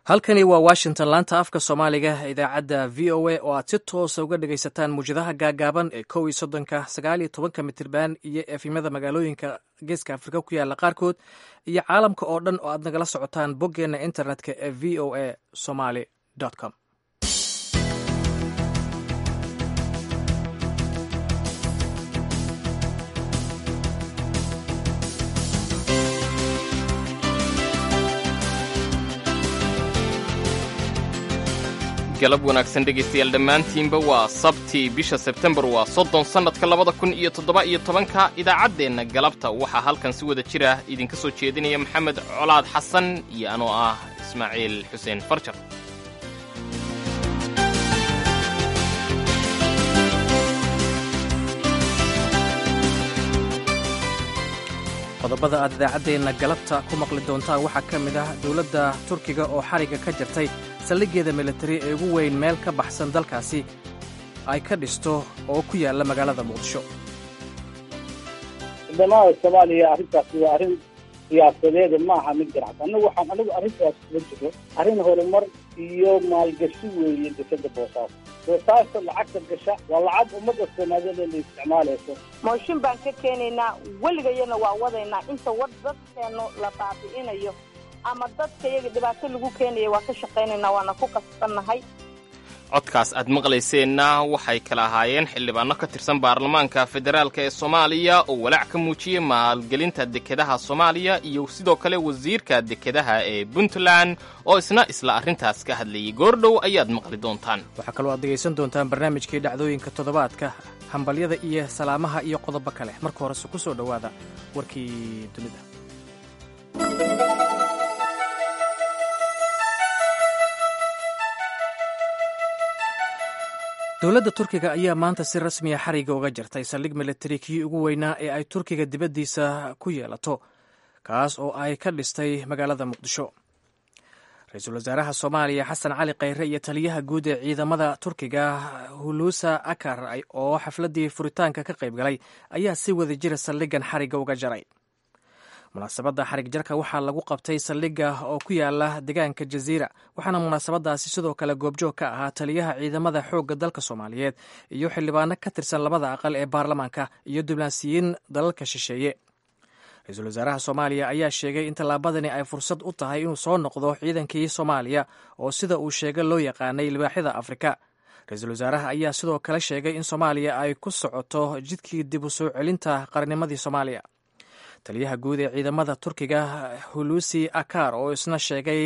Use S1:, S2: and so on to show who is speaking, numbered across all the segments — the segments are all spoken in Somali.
S1: halkani waa washington laanta afka soomaaliga idaacadda v o a oo aad si toosa uga dhagaysataan muwjadaha gaagaaban ee kow iyo soddonka sagaal iyo tobanka mitirban iyo efimada magaalooyinka geeska afrika ku yaala qaarkood iyo caalamka oo dhan oo aad nagala socotaan boggeenna internetka ee v o a somaly com
S2: galab wanaagsan dhegaystayaal dhammaantiinba waa sabtii bisha sebtembar waa soddon sannadka labada kun iyo toddoba iyo tobanka idaacaddeenna galabta waxaa halkan si wada jir ah idinka soo jeedinaya maxamed colaad xasan iyo anoo ah ismaaciil xuseen farjar
S1: qodobada aad idaacaddeenna galabta ku maqli doontaan waxaa ka mid ah dowladda turkiga oo xarigga ka jirtay saldhiggeeda militari ee ugu weyn meel ka baxsan dalkaasi ay ka dhisto oo ku yaalla magaalada muqdisho
S3: ciidamada soomaaliya arrintaasi waa arrin siyaasadeeda ma aha mid ganacsi annagu waxaan anigu arrintaas kula jiro arrin horumar iyo maalgashi weeye dekeda boosaaso boosaaso lacagta gasha waa lacag ummadda soomaaliyeed la isticmaalayso
S4: mooshin baan ka keenaynaa weligayana waa wadaynaa inta wad dadkeenu la baabi'inayo ama dadka iyaga dhibaato lagu keenaya waa ka shaqaynaynaa waana ku qasbannahay
S2: codkaas aad maqlayseenna waxay kala ahaayeen xildhibaano ka tirsan baarlamaanka federaalk ee soomaaliya oo walaac ka muujiyey maalgelinta dekedaha soomaaliya iyo sidoo kale wasiirka dekedaha ee puntland oo isna isla arrintaas ka hadlayay goordhow ayaad maqli doontaan
S1: waxaa kaloo aad dhegaysan doontaan barnaamijkii dhacdooyinka toddobaadka hambalyada iyo salaamaha iyo qodobo kale marka horese ku soo dhowaada warkii dunida dowladda turkiga ayaa maanta si rasmiya xariga uga jirtay saldhig militari kii ugu weynaa ee ay turkiga dibaddiisa ku yeelato kaas oo ay ka dhistay magaalada muqdisho ra-iisul wasaaraha soomaaliya xasan cali khayre iyo taliyaha guud ee ciidamada turkiga huluusa akar oo xafladdii furitaanka ka qayb galay ayaa si wada jira saldhigan xariga uga jaray munaasabadda xarig jarka waxaa lagu qabtay saldhigga oo ku yaala deegaanka jaziira waxaana munaasabadaasi sidoo kale goobjoog ka ahaa taliyaha ciidamada xoogga dalka soomaaliyeed iyo xildhibaano ka tirsan labada aqal ee baarlamaanka iyo diblaansiyiin dalalka shisheeye ra-iisul wasaaraha soomaaliya ayaa sheegay in tallaabadani ay fursad u tahay inuu soo noqdo ciidankii soomaaliya oo sida uu sheegay loo yaqaanay libaaxyada afrika ra-iisul wasaaraha ayaa sidoo kale sheegay in soomaaliya ay ku socoto jidkii dib u soo celinta qarnimadii soomaaliya taliyaha guud ee ciidamada turkiga hulusi akar oo isna sheegay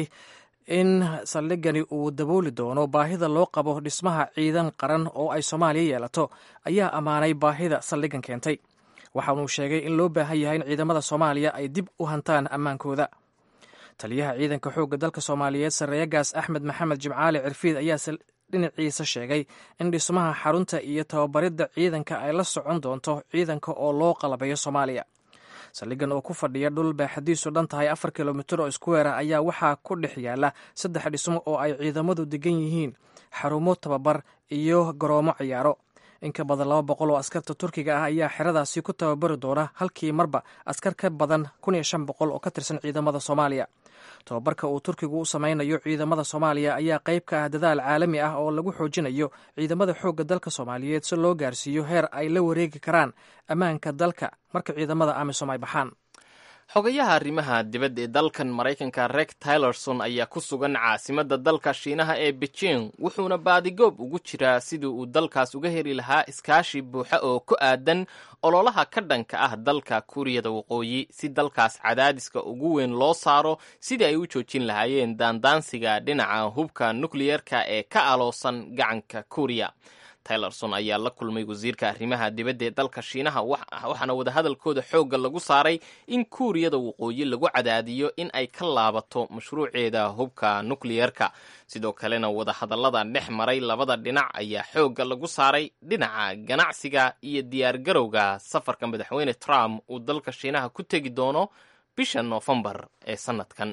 S1: in saldhigani uu dabooli doono baahida loo qabo dhismaha ciidan qaran oo ay soomaaliya yeelato ayaa ammaanay baahida saldhigan keentay waxaanuu sheegay in loo baahan yahay in ciidamada soomaaliya ay dib u hantaan ammaankooda taliyaha ciidanka xoogga dalka soomaaliyeed sarreeyagaas axmed maxamed jimcaali cirfiid ayaa dhinaciisa sheegay in dhismaha xarunta iyo tababaridda ciidanka ay la socon doonto ciidanka oo loo qalabeeyo soomaaliya saldhigan oo ku fadhiya dhul baaxadiisu dhan tahay afar kilomitir oo iskuweera ayaa waxaa ku dhex yaala saddex dhismo oo ay ciidamadu degan yihiin xarumo tababar iyo garoomo ciyaaro in ka badan laba boqol oo askarta turkiga ah ayaa xeradaasi ku tababari doona halkii marba askar ka badan kun iyo shan boqol oo ka tirsan ciidamada soomaaliya tababarka uu turkigu u samaynayo ciidamada soomaaliya ayaa qayb ka ah dadaal caalami ah oo lagu xoojinayo ciidamada xoogga dalka soomaaliyeed si loo gaarsiiyo heer ay la wareegi karaan ammaanka dalka marka ciidamada amisom ay baxaan
S2: xogayaha arrimaha dibadda ee dalkan maraykanka reg tylerson ayaa ku sugan caasimadda dalka shiinaha ee beijing wuxuuna baadigoob ugu jiraa sidii uu dalkaas uga heli lahaa iskaashi buuxa oo ku aadan ololaha ka dhanka ah dalka kuuriyada waqooyi si dalkaas cadaadiska ugu weyn loo saaro sidii ay u joojin lahaayeen daandaansiga dhinaca hubka nukliyerka ee ka aloosan gacanka kuuriya tylerson ayaa la kulmay wasiirka arrimaha dibadda ee dalka shiinaha waxaana wadahadalkooda xoogga lagu saaray in kuuriyada waqooyi lagu cadaadiyo in ay ka laabato mashruuceeda hubka nukliyerka sidoo kalena wadahadallada dhex maray labada dhinac ayaa xoogga lagu saaray dhinaca ganacsiga iyo diyaargarowga safarka madaxweyne trump uu dalka shiinaha ku tegi doono bisha noofembar ee sanadkan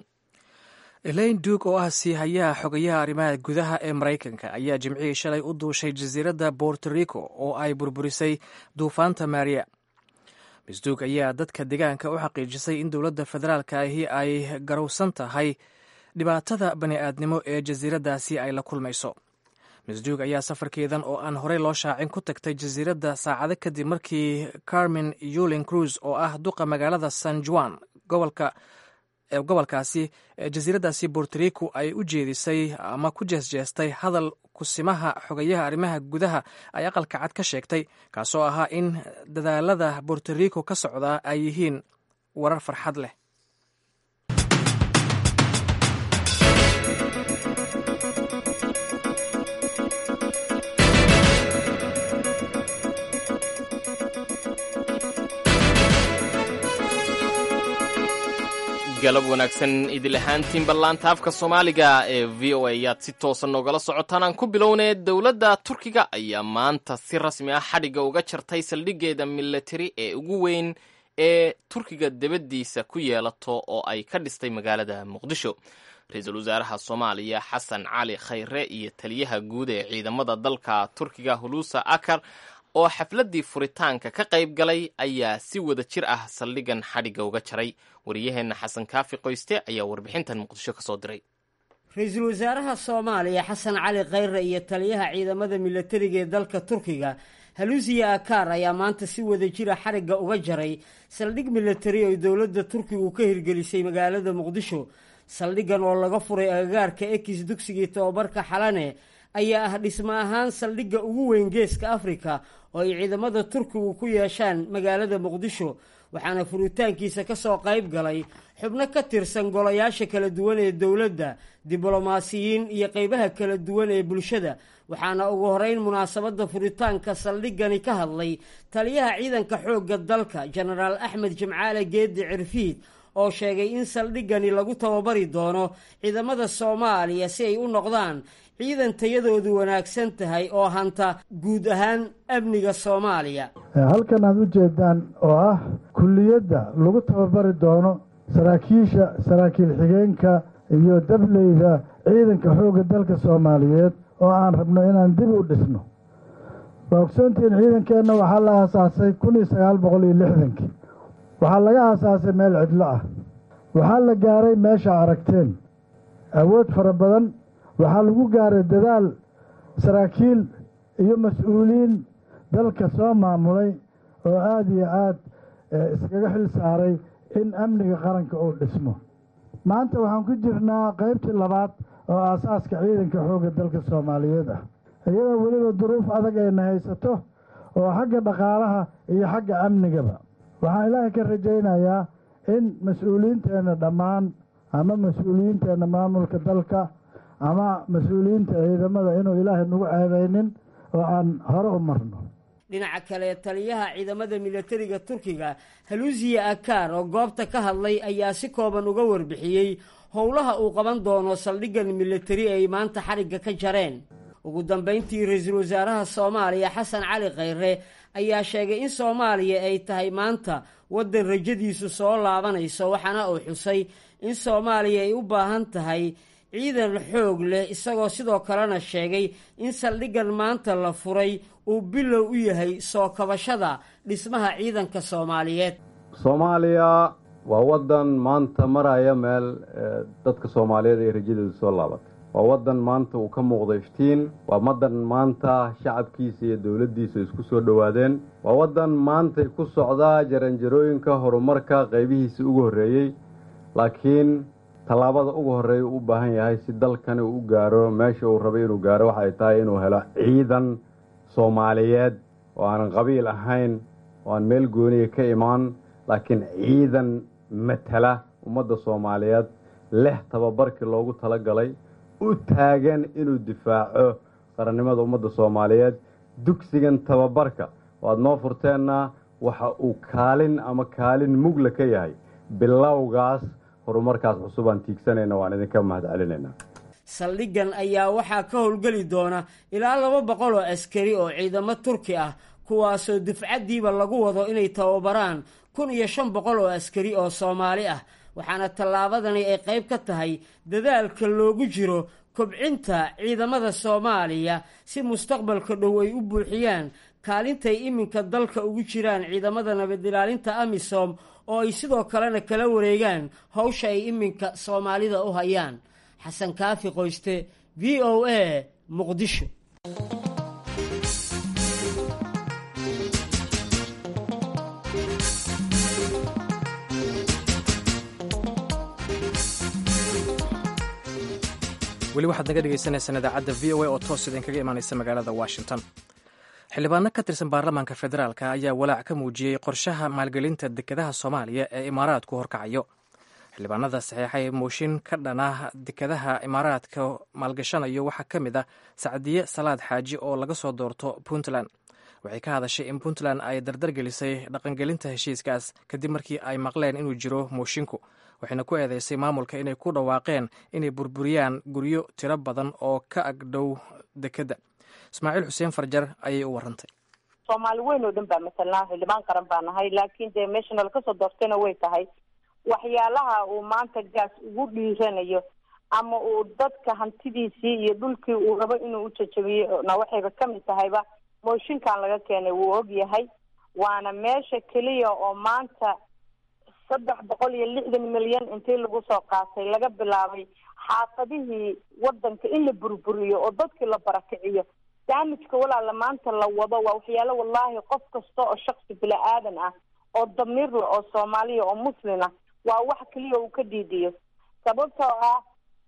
S1: elaine duug oo ah siihayaha xogayaha arrimaha gudaha ee maraykanka ayaa jimcihii shalay u duushay jasiiradda borto rico oo ay burburisay duufaanta maria miss duug ayaa dadka deegaanka u xaqiijisay in dowladda federaalka ahi ay garowsan tahay dhibaatada bani'aadnimo ee jasiiraddaasi ay la kulmayso misduug ayaa safarkeedan oo aan horey loo shaacin ku tagtay jasiiradda saacado kadib markii carmen yulin cruz oo ah duqa magaalada san juan gobolka gobolkaasi jasiiraddaasi bortorico ay u jeedisay ama ku jeesjeestay hadal kusimaha xogayaha arrimaha gudaha ay aqalka cad ka sheegtay kaasoo ahaa in dadaalada bortorico ka socdaa ay yihiin warar farxad leh
S2: galab wanaagsan idil ahaantiin ballaanta afka soomaaliga ee v o a ayaad si toosan noogala socotaan aan ku bilownee dowladda turkiga ayaa maanta si rasmi ah xadhigga uga jartay saldhiggeeda milatari ee ugu weyn ee turkiga debaddiisa ku yeelato oo ay ka dhistay magaalada muqdisho ra-iisul wasaaraha soomaaliya xasan cali khayre iyo taliyaha guud ee ciidamada dalka turkiga huluusa akar oo xafladdii furitaanka ka qayb galay ayaa si wada jir ah saldhigan xadhigga uga jaray wariyaheenna xasan kaafi qoyste ayaa warbixintan muqdisho ka soo diray
S5: ra-iisul wasaaraha soomaaliya xasan cali khayre iyo taliyaha ciidamada milatariga ee dalka turkiga haluusiya akaar ayaa maanta si wada jira xarigga uga jaray saldhig milatari oo dowladda turkigu ka hirgelisay magaalada muqdisho saldhiggan oo laga furay agagaarka ekis dugsigii tobabarka xalane ayaa ah dhismo ahaan saldhigga ugu weyn geeska afrika oo ay ciidamada turkigu ku yeeshaan magaalada muqdisho waxaana furitaankiisa ka soo qayb galay xubno ka tirsan golayaasha kala duwan ee dowladda diblomaasiyiin iyo qeybaha kala duwan ee bulshada waxaana ugu horeyn munaasabadda furitaanka saldhiggani ka hadlay taliyaha ciidanka xoogga dalka jenaraal axmed jimcaale geedi cirfiid oo sheegay in saldhiggani lagu tababari doono ciidamada soomaaliya si ay u noqdaan ciidan tayadoodu wanaagsan tahay oo hanta guud ahaan amniga soomaaliya
S6: halkan aad u jeedaan oo ah kulliyadda lagu tababari doono saraakiisha saraakiil xigeenka iyo dableyda ciidanka xoogga dalka soomaaliyeed oo aan rabno inaan dib u dhisno waa ogsoontihiin ciidankeenna waxaa la aasaasay kun iyo sagaal boqol iyo lixdankii waxaa laga aasaasay meel cidlo ah waxaa la gaaray meesha aragteen awood fara badan waxaa lagu gaaray dadaal saraakiil iyo mas-uuliyiin dalka soo maamulay oo aada iyo aada iskaga xil saaray in amniga qaranka uu dhismo maanta waxaan ku jirnaa qaybtii labaad oo aasaaska ciidanka xoogga dalka soomaaliyeed ah iyadoo weliba duruuf adag ayna haysato oo xagga dhaqaalaha iyo xagga amnigaba waxaan ilaahay ka rajaynayaa in mas-uuliyiinteenna dhammaan ama mas-uuliyiinteenna maamulka dalka ama mas-uuliyiinta ciidamada inuu ilaahay nagu ceebaynin oo aan hore u marno
S5: dhinaca kale taliyaha ciidamada milatariga turkiga haluusiya akaar oo goobta ka hadlay ayaa si kooban uga warbixiyey howlaha uu qaban doono saldhiggan milatari ay maanta xarigga ka jareen ugu dambayntii ra-iisul wasaaraha soomaaliya xasan cali khayre ayaa sheegay in soomaaliya ay tahay maanta waddan rajadiisu soo laabanayso waxaana uu xusay in soomaaliya ay u baahan tahay ciidan xoog leh isagoo sidoo kalena sheegay in saldhiggan maanta la furay uu bilow u yahay soo kabashada dhismaha ciidanka soomaaliyeed
S7: soomaaliya waa waddan maanta maraya meel dadka soomaaliyeed ay rajadeedu soo laabatay waa waddan maanta uu ka muuqda iftiin waa waddan maanta shacabkiisa iyo dowladdiisa isku soo dhowaadeen waa waddan maantay ku socdaa jaranjarooyinka horumarka qaybihiisa ugu horreeyey laakiin tallaabada ugu horreeya uu u baahan yahay si dalkani uu u gaaro meesha uu rabay inuu gaaro waxay tahay inuu helo ciidan soomaaliyeed oo aanan qabiil ahayn oo aan meel gooniya ka imaan laakiin ciidan matala ummadda soomaaliyeed leh tababarkii loogu talagalay u taagan inuu difaaco qarannimada ummadda soomaaliyeed dugsigan tababarka waad noo furteenna waxa uu kaalin ama kaalin mugla ka yahay bilowgaas horumarkaas cusub aan tiigsanayna waan idinka mahad celinaynaa
S5: saldhiggan ayaa waxaa ka howlgeli doona ilaa laba boqol oo askari oo ciidamo turki ah kuwaasoo dufcaddiiba lagu wado inay tababaraan kun iyo shan boqol oo askari oo soomaali ah waxaana tallaabadani ay qayb ka tahay dadaalka loogu jiro kobcinta ciidamada soomaaliya si mustaqbalka dhow ay u buuxiyaan kaalintay iminka dalka ugu jiraan ciidamada nabadilaalinta amisom oo ay sidoo kalena kala wareegaan howsha ay iminka soomaalida u hayaan xasan kaafi qoyste v o a muqdisho
S1: weli waxaad naga dhegeysaneysaan idaacadda v o a oo toos idinkaga imaaneysa magaalada washington xildhibaano ka tirsan baarlamaanka federaalk ayaa walaac ka muujiyey qorshaha maalgelinta dekedaha soomaaliya ee imaaraadku horkacayo xildhibaanada saxeexay mooshin ka dhana dekedaha imaaraadka maalgashanayo waxaa ka mid ah sacdiye salaad xaaji oo laga soo doorto puntland waxay ka hadashay in puntland ay dardargelisay dhaqangelinta heshiiskaas kadib markii ay maqleen inuu jiro mooshinku waxayna ku eedeysay maamulka inay ku dhawaaqeen inay burburiyaan guryo tiro badan oo ka agdhow dekedda ismaaciil xuseen farjar ayay u warantay
S4: soomaali weyn oo dhan baa matalnaa xildhibaan qaran baa nahay laakiin dee meesha nala kasoo doortayna way tahay waxyaalaha uu maanta gaas ugu dhiiranayo ama uu dadka hantidiisii iyo dhulkii uu rabo inuu u jajabiyo na waxayba kamid tahayba mooshinkan laga keenay wuu og yahay waana meesha keliya oo maanta saddex boqol iyo lixdan milyan intii lagu soo qaatay laga bilaabay xaafadihii wadanka in la burburiyo oo dadkii la barakiciyo daamijka walaala maanta la wado waa waxyaalo wallaahi qof kasta oo shaksi bila-aadan ah oo damiirla oo soomaaliya oo muslina waa wax keliya uu ka diidiyo sababtoo ah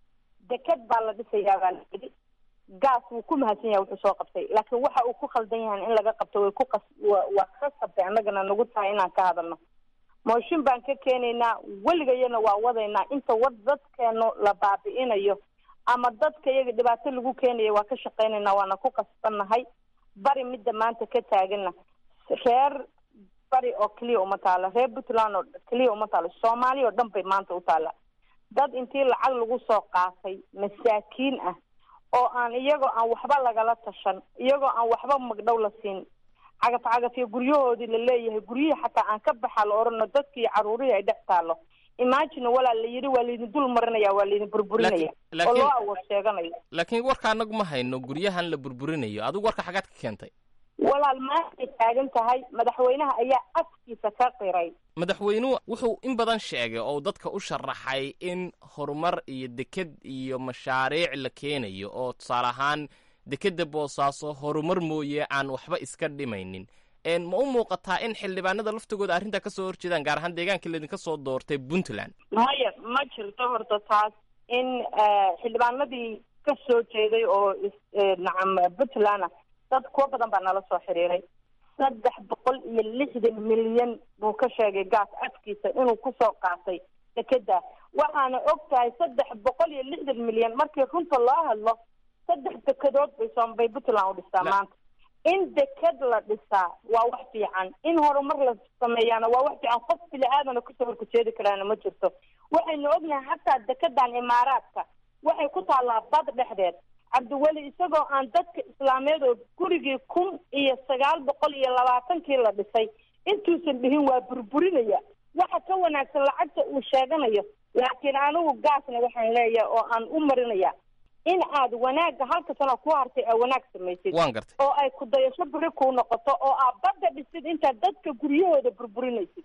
S4: deked baa la dhisayaa baa layidhi gaas wuu ku mahadsan yahay wuxuu soo qabtay laakiin waxa uu ku khaldan yahay in laga qabto way ku qas waa ka qabtay annagana nagu tahay inaan ka hadalno mooshin baan ka keenaynaa weligayana waa wadaynaa inta wad dadkeenu la baabi'inayo ama dadka iyaga dhibaato lagu keenayo waa ka shaqaynaynaa waana ku qasbannahay bari midda maanta ka taagana reer bari oo keliya uma taala reer puntland oo keliya uma taalo soomaaliya oo dhan bay maanta u taala dad intii lacag lagu soo qaatay masaakiin ah oo aan iyagoo aan waxba lagala tashan iyagoo aan waxba magdhow la siin cagaf cagafyo guryahoodii la leeyahay guryihii xataa aan ka baxa la orano dadkii iyo caruurihii ay dhex taalo imagine walaal la yidhi waa laydin dul marinaya waa laydin burburinaya oo loo awood sheeganayo
S2: laakiin warka anagu ma hayno guryahan la burburinayo adigu warka xagaad ka keentay
S4: walaal maantay taagan tahay madaxweynaha ayaa afkiisa ka qiray
S2: madaxweynuhu wuxuu in badan sheegay oo dadka u sharaxay in horumar iyo deked iyo mashaariic la keenayo oo tusaale ahaan dekedda boosaaso horumar mooye aan waxba iska dhimaynin ma u muuqataa in xildhibaanada laftigooda arrintaa kasoo horjeedaan gaar ahaan deegaanka laydinka soo doortay puntland
S4: maya ma jirto horta taas in xildhibaanadii ka soo jeeday oo nacam puntland ah dad kuwo badan baa nala soo xiriiray saddex boqol iyo lixdan milyan buu ka sheegay gaas afkiisa inuu kusoo qaatay dekeda waxaana og tahay saddex boqol iyo lixdan milyan markii runta loo hadlo saddex dekedood bay sombay puntland u dhistaa maanta in deked la dhisaa waa wax fiican in horumar la sameeyaana waa wax fiican qof bili aadana kasoo horkajeedi karaana ma jirto waxaynu ognahay xataa dekedan imaaraadka waxay ku taallaa bad dhexdeed cabdiweli isagoo aan dadka islaameed oo gurigii kun iyo sagaal boqol iyo labaatankii la dhisay intuusan dhihin waa burburinaya waxa ka wanaagsan lacagta uu sheeganayo laakiin anigu gaasna waxaan leeyahay oo aan u marinaya in aad wanaagga halka sana ku hartay aa wanaag samaysid
S2: waan gartay
S4: oo ay ku dayasho biri kuu noqoto oo aad badda dhisid intaad dadka guryahooda burburinaysid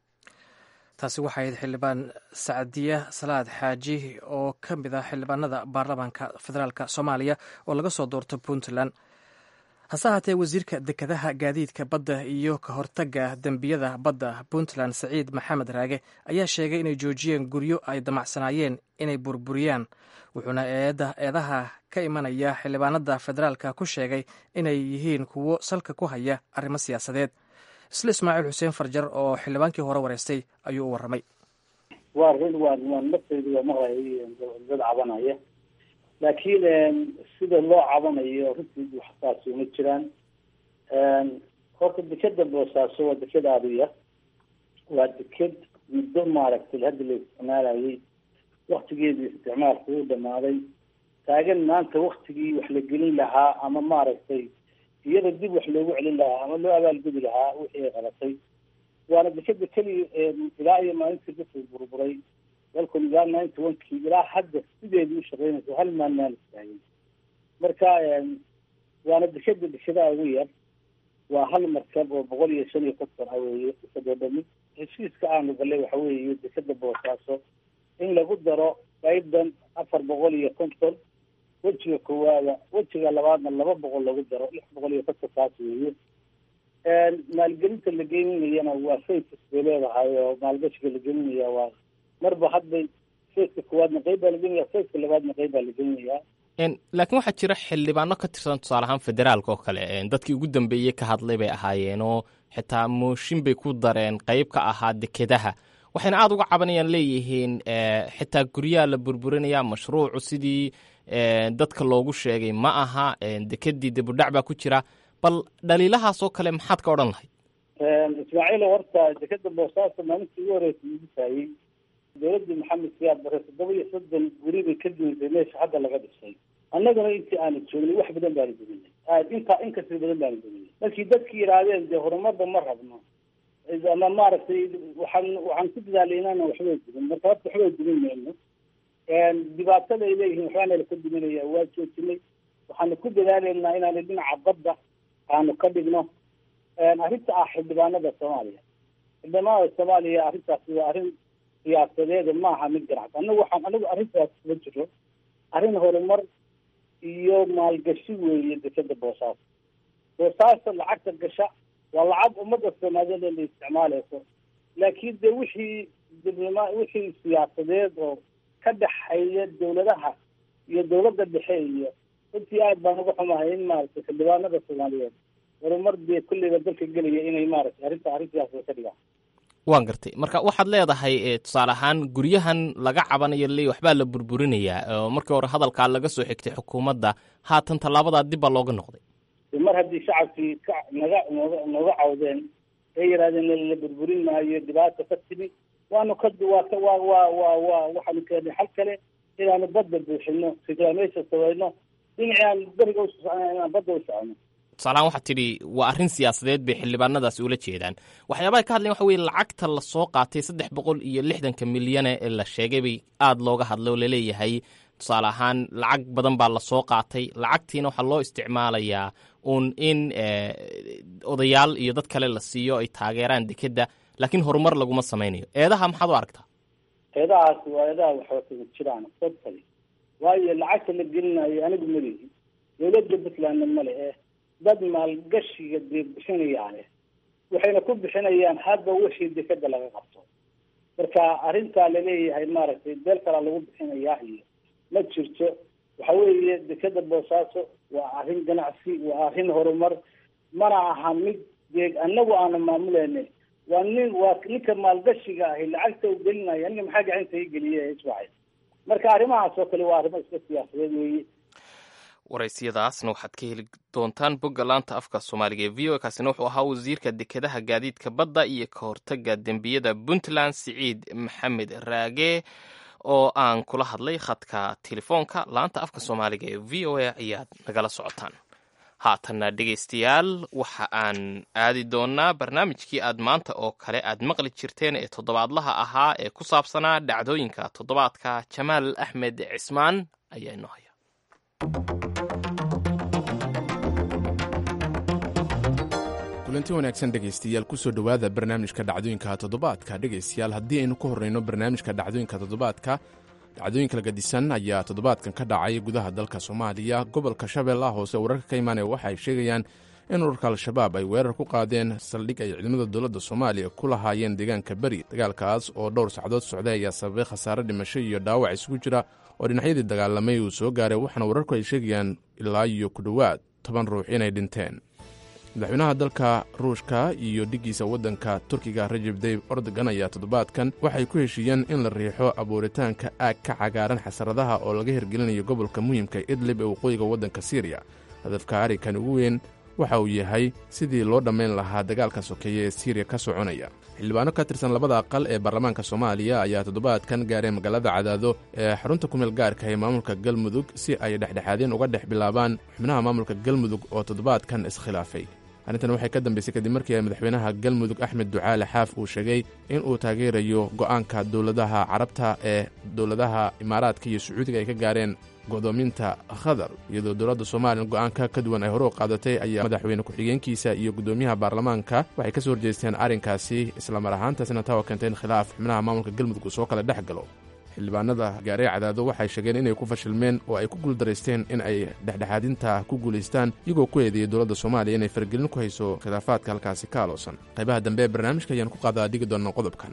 S1: taasi waxay ahayd xildhibaan sacdiya salaad xaaji oo ka mid ah xildhibaanada baarlamaanka federaalk soomaaliya oo laga soo doorto puntland hase haatee wasiirka dekedaha gaadiidka badda iyo ka hortagga dembiyada badda puntland saciid maxamed raage ayaa sheegay inay joojiyeen guryo ay damacsanaayeen inay burburiyaan wuxuuna eedaha ka imanaya xildhibaanada federaalka ku sheegay inay yihiin kuwo salka ku haya arrimo siyaasadeed isla ismaaciil xuseen farjar oo xildhibaankii hore wareystay ayuu u warramay
S3: waa run waa waa nafteydu waa maqlay dad cabanaya laakiin sida loo cabanayo runtii waxsaasi uma jiraan horta dekeda boosaaso waa deked aadiya waa deked muddo maaragtay hadda la isticmaalayay waktigeedii isticmaalku uu dhamaaday taagan maanta waktigii wax la gelin lahaa ama maaragtay iyada dib wax loogu celin lahaa ama loo abaalgudi lahaa wixii ay qabatay waana dekeda keliya ilaa iyo maalintii dadku burburay dalkun ilaa ninety one kii ilaa hadda sideedii u shaqeynaysa hal maan maan istaagin marka waana dekeda dekedaa ugu yar waa hal markab oo boqol iyo shan iyo konton ah weeye dekedoo dhami heshiiska aanu galay waxa weeye dekeda boosaaso in lagu daro qayban afar boqol iyo konton wejiga koowaada wejiga labaadna laba boqol lagu daro lix boqol iyo konton kaas weeye maalgelinta la gelinayana waa faces bay leedahay oo maalgashiga la gelinaya waa marba hadbay faceka koowaadna qeyb baa la gelinaya faceka labaadna qeyb baa la gelinayaa
S2: laakiin waxaa jira xildhibaano ka tirsan tusaale ahaan federaalka oo kale dadkii ugu dambeeyey ka hadlay bay ahaayeen oo xitaa mooshin bay ku dareen qeyb ka ahaa dekedaha waxayna aada uga cabanayaan leeyihiin xitaa guryaha la burburinaya mashruucu sidii dadka loogu sheegay ma aha dekedii dibudhac baa ku jira bal dhaliilahaas oo kale maxaad ka odhan lahayd
S3: ismaaciil horta dekeda boosaaso maalintii ugu horeysa igu taayey dowladii maxamed siyaad bare toddoba iyo soddon guri bay ka duuntay meesha hadda laga dhisay annaguna intii aanu joognay wax badan baanu duminay aad intaa inkasii badan baanu duminay markii dadki yidhaahdeen dee horumarba ma rabno ama maaragtay waxaan waxaan ku dadaalay inaana waxbay dumin marka horta waxbay dumin mayno dhibaatada ay leeyihiin waxbaana laka duminaya waa joojinay waxaanu ku dadaalaynaa inaanu dhinaca badda aanu ka dhigno arrinta ah xildhibaanada soomaaliya xildhibaanada soomaaliya arrintaasi waa arrin siyaasadeeda maaha mid ganacsi anagu waxaan anigu arrintaas kuma jiro arrin horumar iyo maalgashi weeye dekeda boosaaso boosaaso lacagta gasha waa lacag ummadda soomaaliyeed la isticmaaleyso laakiin de wixii dibloma wixii siyaasadeed oo ka dhexeeya dawladaha iyo dawladda dhexe iyo runtii aad baan uga xumahay in maaragtay xildhibaanada soomaaliyeed horumar dee kulleyba dalka gelaya inay maaragtay arrinta arrin siyaasada ka dhigaan
S2: waan gartay marka waxaad leedahay tusaale ahaan guryahan laga cabanayo le waxbaa la burburinayaa oo markii hore hadalkaa laga soo xigtay xukuumadda haatan tallaabadaa dib baa looga noqday
S3: mar haddii shacabkii ka naga nooga nooga cawdeen ee yidhahdeen la burburin maayo dhibaata ka timi waanu ka waa waa waa waa waa waxaanu keenay xal kale inaanu badda buuxino reclamation samayno dhinacii aan beriga u socona inaan badda u socono
S2: tusaalahaan waxaad tidhi waa arrin siyaasadeed bay xildhibaanadaasi ula jeedaan waxyaabaha ka hadlayan waxa weye lacagta lasoo qaatay saddex boqol iyo lixdanka milyane ee la sheegay bay aada looga hadlay oo laleeyahay tusaale ahaan lacag badan baa lasoo qaatay lacagtiina waxaa loo isticmaalayaa uun in odayaal iyo dad kale la siiyo ay taageeraan dekedda laakiin horumar laguma samaynayo eedaha maxaad u aragtaa
S3: eedahaasi waa eedaha waxwatama jiraan totally waayo lacagta la gelinayo anigu malihi dawladda puntlandna male eh dad maalgashiga dee bixinayaane waxayna ku bixinayaan hadba wixii dekeda laga qabto marka arrintaa laleeyahay maaragtay beel kalaa lagu bixinayaa iyo ma jirto waxa weeye dekeda boosaaso waa arrin ganacsi waa arrin horumar mana aha mid dee anagu aana maamuleyna waa nin waa ninka maalgashiga ahi lacagta u gelinaya aniga maxaa gacanta i geliya iswaxay marka arrimahaas oo kale waa arrimo iska siyaasadeed weeye
S2: waraysiyadaasna waxaad ka heli doontaan bogga laanta afka soomaaliga ee v o kaasina wuxuu ahaa wasiirka dekedaha gaadiidka badda iyo ka hortaga dembiyada puntland siciid maxamed raage oo aan kula hadlay khadka telefoonka laanta afka soomaaliga ee v o a ayaad nagala socotaan haatanna dhegaystayaal waxa aan aadi doonaa barnaamijkii aad maanta oo kale aad maqli jirteen ee toddobaadlaha ahaa ee ku saabsanaa dhacdooyinka toddobaadka jamaal axmed cismaan ayaa inoo haya
S8: kulanti wanaagsan dhegaystayaal kusoo dhowaada barnaamijka dhacdooyinka toddobaadka dhegaystayaal haddii aynu ka horreyno barnaamijka dhacdooyinka toddobaadka dhacdooyinka lagadisan ayaa toddobaadkan ka dhacay gudaha dalka soomaaliya gobolka shabeellaha hoose wararka ka imaanaya waxa ay sheegayaan in ururka al-shabaab ay weerar ku qaadeen saldhig ay ciidamada dowladda soomaaliya ku lahaayeen deegaanka beri dagaalkaas oo dhowr sacdood socday ayaa sababay khasaare dhimasho iyo dhaawac isugu jira oo dhinacyadii dagaalamay uu soo gaaray waxaana wararku ay sheegayaan ilaa iyo ku dhowaad toban ruux inay dhinteen madaxweynaha dalka ruushka iyo dhiggiisa waddanka turkiga rajeb dayb ordogan ayaa toddobaadkan waxay ku heshiiyeen in la riixo abuuritaanka aag ka cagaaran xasaradaha oo laga hirgelinayo gobolka muhiimka idlib ee waqooyiga waddanka siiriya hadafka arrinkan ugu weyn waxa uu yahay sidii loo dhammayn lahaa dagaalka sokeeye ee siiriya ka soconaya xildhibaano ka tirsan labada aqal ee baarlamaanka soomaaliya ayaa toddobaadkan gaaray magaalada cadaado ee xarunta kumeel gaarka ee maamulka galmudug si ay dhexdhexaadeen uga dhex bilaabaan xubnaha maamulka galmudug oo toddobaadkan iskhilaafay arrintan waxay ka dambaysay kadib markii ay madaxweynaha galmudug axmed ducaale xaaf uu sheegay in uu taageerayo go'aanka dowladaha carabta ee dowladaha imaaraadka iyo sacuudiga ay ka gaareen go'doominta khadar iyadoo dowladda soomaaliya go'aanka ka duwan ay hore u qaadatay ayaa madaxweyne ku-xigeenkiisa iyo guddoomiyaha baarlamaanka waxay ka soo horjeesteen arrinkaasi islamar ahaantaasina taa oo keentay in khilaaf xubnaha maamulka galmudug uu soo kala dhex galo xildhibaanada gaaree cadaado waxay sheegeen inay ku fashilmeen oo ay ku guuldaraysteen in ay dhexdhexaadinta ku guulaystaan iyagoo ku eedeeyay dowladda soomaaliya inay faragelin ku hayso khilaafaadka halkaasi ka aloosan qaybaha dambe ee barnaamijka ayaan ku qaadaa dhigi doona qodobkan